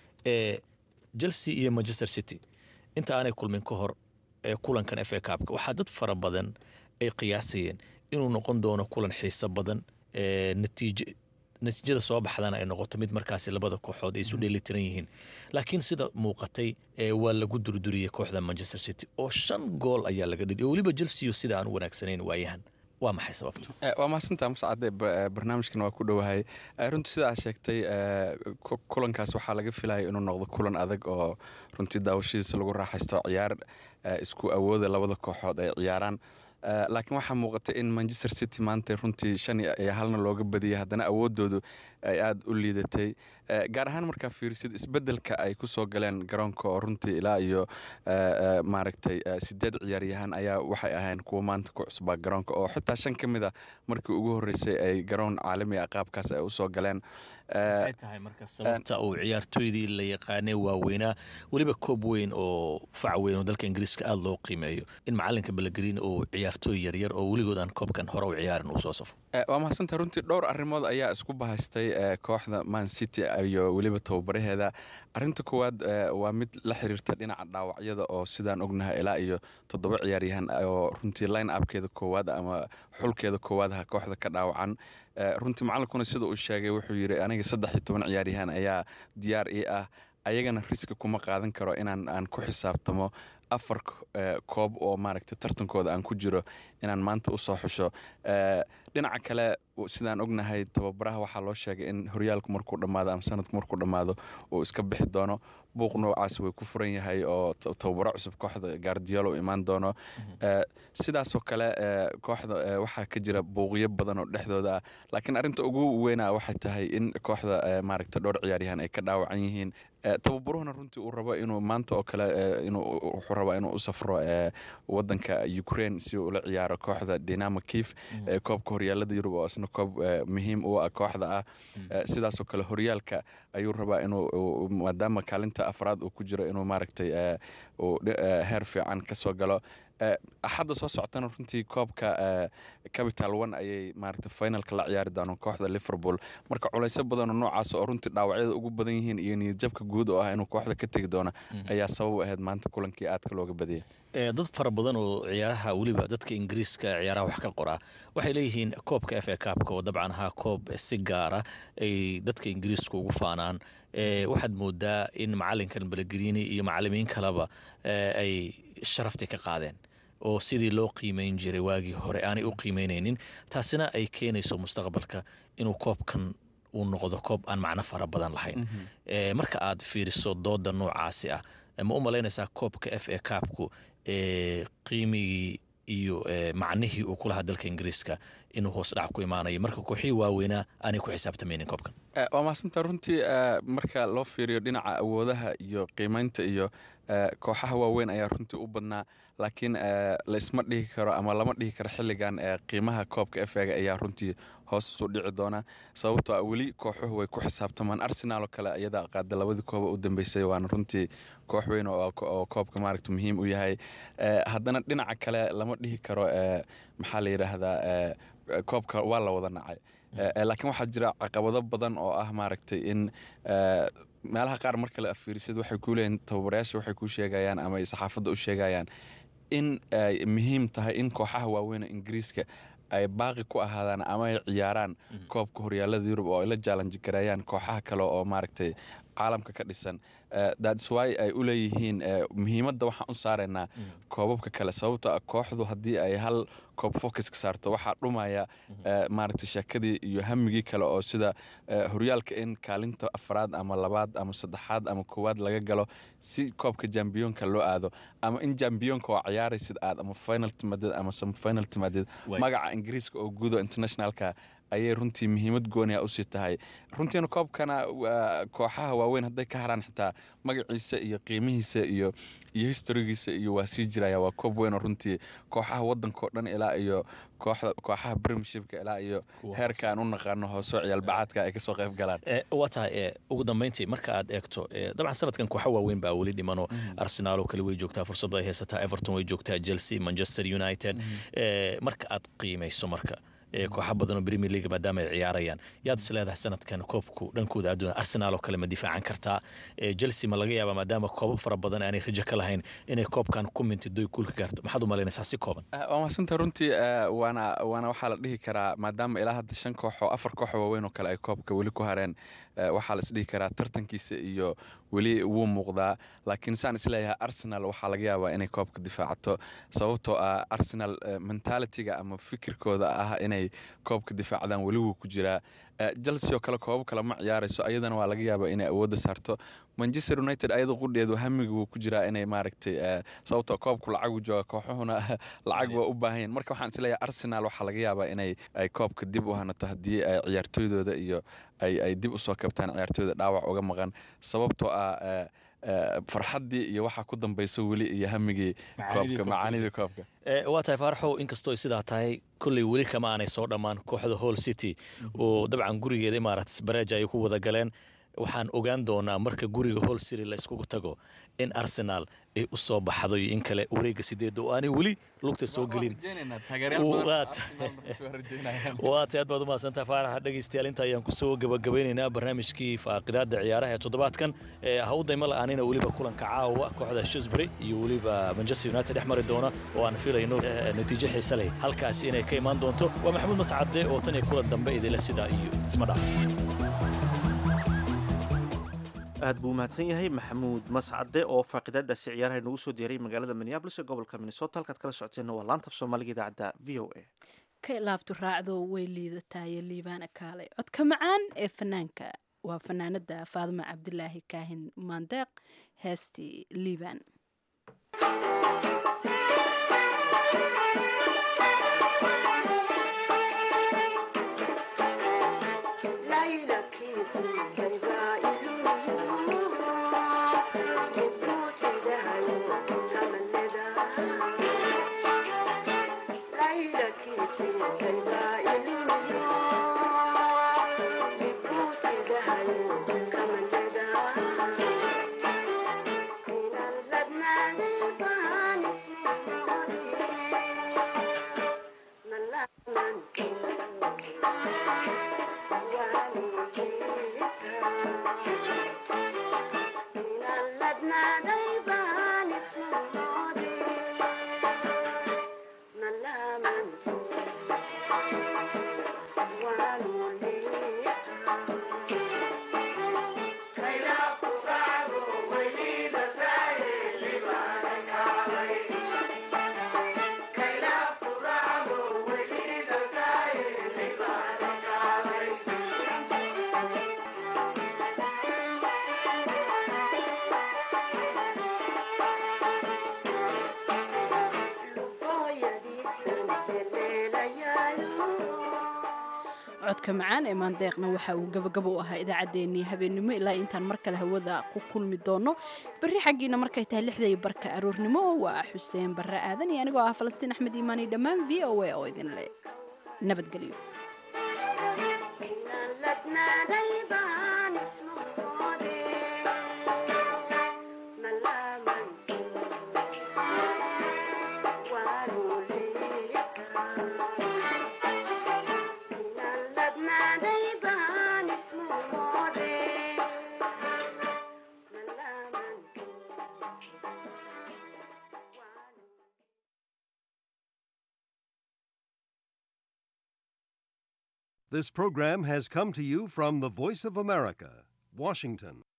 ee chelsea iyo manchester city inta aanay kulmin ka hor ee kulankan f a cupka waxaa dad fara badan ay qiyaasayeen inuu noqon doono kulan xiiso badan ee natiij natiijada soo baxdana ay noqoto mid markaasi labada kooxood ay isu dheelitiran yihiin laakiin sida muuqatay waa lagu durduriyey kooxda manchester city oo shan gool ayaa laga dhidi oo weliba chelsea sida aan u wanaagsanayn waayahan waa maxay sababtu waa mahadsantaa mascade barnaamijkan waa ku dhowahay runtii sidaa sheegtay kulankaas waxaa laga filaya inuu noqdo kulan adag oo runtii daawashadiisa lagu raaxaysto ciyaar isku awooda labada kooxood ay ciyaaraan laakiin waxaa muuqata in manchester city maanta runtii shan iyo halna looga badiyay haddana awoodoodu ay aada u liidatay gaar ahaan markaa fiirisid isbedelka ay kusoo galeen garoonka oo runtii ilaa iyo maaragtay sideed ciyaaryahaan ayaa waxay ahayn kuwa maanta ku cusbaa garoonka oo xitaa shan ka mid a markii ugu horreysay ay garoon caalami ah qaabkaas ay usoo galeen maxay tahay marka sababta uu ciyaartooydii la yaqaanay waaweynaa weliba koob weyn oo fac weyn oo dalka ingiriiska aada loo qiimeeyo in macalinka balagreen uu ciyaartooy yaryar oo weligood aan koobkan hore u ciyaarin uu soo safo waa mahadsantaha runtii dhowr arrimood ayaa isku bahaystay kooxda man city iyo weliba tababaraheeda arinta koowaad waa mid la xiriirta dhinaca dhaawacyada oo sidaan ognahay ilaa iyo toddoba ciyaaryahan oo runtii line upkeeda koowaad ama xulkeeda koowaadaha kooxda ka dhaawacan runtii macalinkuna sida uu sheegay wuxuu yidhi aniga saddex iyo toban ciyaaryahan ayaa diyaar ii ah ayagana riski kuma qaadan karo inaan aan ku xisaabtamo afar koob oo maaragtay tartankooda aan ku jiro inaan maanta usoo xusho dhinaca kale sidaan ognahay tababaraha waxaa loo sheegay in horyaalku markuu dhammaado ama sanadku markuu dhammaado uu iska bixi doono buuq noocaas way ku furan yahay oo tababaro cusub kooxda gaardiyoolo u imaan doono sidaasoo kale kooxda waxaa ka jira buuqyo badan oo dhexdooda ah laakiin arrinta ugu weyna waxay tahay in kooxda maaragta dhowr ciyaaryahan ay ka dhaawacan yihiin tababaruhuna runtii uu rabo inuu maanta oo kale wuxuu rabaa inuu u safro wadanka ukraine si uu ula ciyaaro kooxda dinamo kiev koobka horyaalada yurub oo isna koob muhiim u ah kooxda ah sidaasoo kale horyaalka ayuu rabaa inuu maadaama kaalinta afraad uu ku jiro inuu maaragtay heer fiican kasoo galo axadda soo socotana runtii koobka capital one ayay maaragtay finalka la ciyaari doonaan kooxda liverpool marka culayso badanoo noocaas oo runtii dhaawacyada ugu badan yihiin iyo niyadjabka guud oo ah inuu kooxda ka tegi doono ayaa sabab ahayd maanta kulankii aadka looga badiyay dad fara badan oo ciyaaraha weliba dadka ingiriiska ciyaaraha wax ka qoraa waxay leeyihiin koobka f a kaabka oo dabcan ahaa koob si gaara ay dadka ingiriiska ugu faanaan waxaad moodaa in macalinkan balagrini iyo macalimiin kaleba ay sharaftii ka qaadeen oo sidii loo qiimeyn jiray waagii hore aanay u qiimeynaynin taasina ay keenayso mustaqbalka inuu koobkan uu noqdo koob aan macno fara badan lahayn marka aad fiiriso dooda noocaasi ah ma u malaynaysaa koobka f a kaabku qiimigii iyo macnihii uu ku lahaa dalka ingiriiska inuu hoos dhac ku imaanayo marka kooxihii waaweynaa aanay ku xisaabtamaynin koobkan waa mahadsantaa runtii marka loo fiiriyo dhinaca awoodaha iyo qiimeynta iyo kooxaha waaweyn ayaa runtii u badnaa laakiin laisma dhihi karo ama lama dhihi karo xilligan qiimaha koobka efega ayaa runtii hoos isu dhici doona sababtoo a weli kooxuhu way ku xisaabtamaan arsenal oo kale iyada qaada labadii kooba u dambeysay waana runtii koox weyn oo koobka maaragta muhiim u yahay haddana dhinaca kale lama dhihi karo maxaa la yidhaahdaa koobka waa la wada nacay laakiin waxaa jira caqabado badan oo ah maaragtay in meelaha qaar marka la afiirisid waxay ku leeyihin tababarayaasha waxay ku sheegayaan ama ay saxaafadda u sheegayaan in ay muhiim tahay in kooxaha waaweyn ingiriiska ay baaqi ku ahaadaan ama ay ciyaaraan koobka horyaalada yurub oo ay la jaalanji gareeyaan kooxaha kale oo maaragtay caalamka ka dhisan thats why ay u leeyihiin muhiimadda waxaan u saaraynaa koobabka kale sababtoo ah kooxdu haddii ay hal koob focuska saarto waxaa dhumaya maaragtay sheekadii iyo hamigii kale oo sida horyaalka in kaalinta afraad ama labaad ama saddexaad ama koowaad laga galo si koobka jambiyoonka loo aado ama in jambiyoonka oo ciyaaraysid aad ama final timaadid ama semifinal timaadid magaca ingiriiska oo guudo internationalka ayay runtii muhiimad gooniya usii tahay runtiina koobkana kooxaha waaweyn hadday ka haraan xitaa magaciisa iyo qiimihiisa iyo iyo historigiisa iyo waa sii jiraya waa koob weyn oo runtii kooxaha waddanka oo dhan ilaa iyo kooxaha premiershipka ilaa iyo heerka aan u naqaano hoosoo ciyaalbacaadka ay kasoo qayb galaan waa tahay ugu dambeyntii marka aad eegto dabcan sanadkan kooxo waaweyn baa weli dhimano arsenal oo kale way joogtaa fursad ay haysataa everton way joogtaa chelsea manchester united marka aad qiimayso marka kooxa badan oo premier league maadaama ay ciyaarayaan yaad is leedahay sanadkan koobku dhankooda adduunya arsenal oo kale ma difaacan kartaa chelsea ma laga yaabaa maadaama koobab fara badan aanay rajo ka lahayn inay koobkan ku mintido kuul ka gaarto maxaad u malaynaysaa si kooban waa mahadsantaha runtii waana waana waxaa la dhihi karaa maadaama ilaa hadda shan koox oo afar koox waaweyn oo kale ay koobka weli ku hareen waxaa la isdhihi karaa tartankiisa iyo weli wuu muuqdaa laakiin saan isleeyahay arsenal waxaa laga yaabaa inay koobka difaacato sababtoo ah arsenal mentalitiga ama fikirkooda ah inay koobka difaacdaan weli wuu ku jiraa chelsea oo kale koobab kale ma ciyaarayso ayadana waa laga yaabaa inay awoodda saarto manchester united ayada qudheedu hamiga wuu ku jiraa inay maaragtay sababtoo koobku lacagu jooga kooxuhuna lacag waa u baahanyaen marka waxaan isleeyahay arsenal waxaa laga yaabaa inay ay koobka dib u hanato haddii ay ciyaartooydooda iyo ay ay dib usoo kabtaan ciyaartooyda dhaawac uga maqan sababtoo ah farxaddii iyo waxaa ku dambayso weli iyo hamigii koobka macaanidii koobka waa tahay faaraxow inkastoo sidaa tahay kolley weli kama aanay soo dhammaan kooxda hall city oo dabcan gurigeeda imaaraats bareej ay ku wada galeen waxaan ogaan doonaa marka guriga hall city la iskugu tago in arsenal ay u soo baxdo iyo in kale wareega sideedda oo aanay weli lugta soo gelin waa tay aad baad umahadsantaha faaraxa dhegaystayaal inta ayaan kusoo gabagabaynaynaa barnaamijkii faaqidaada ciyaaraha ee toddobaadkan hawdayma la-aanina weliba kulanka caawa kooxda shisbury iyo weliba manchester united dhex mari doona oo aan filayno natiijo xiise leh halkaasi inay ka imaan doonto waa maxamuud mascade oo tan iyo kulan dambe idinleh sidaa iyo isma dhac aad buu mahadsan yahay maxamuud mascade oo faaqidaadaasi ciyaaraha nagu soo diyaray magaalada minneabolis ee gobolka minnesota halkaad kala socoteenna waa laanta af soomaaliga idaacadda v o a ka ilaabtu raacdo way liidataaye liibaana kaalay codka macaan ee fanaanka waa fanaanada faadima cabdilaahi kaahin maandeeq heestii liibaan codka macaan ee maandeeqna waxa uu gabagabo u ahaa idaacaddeenii habeennimo ilaa intaan mar kale hawada ku kulmi doono berri xaggiina markay tahay lixday barka aroornimo waa xuseen barre aadan iyo anigoo ah falastiin axmed iimaani dhammaan v o a oo idinle nabadgelyo This program has come to you from the Voice of America, Washington.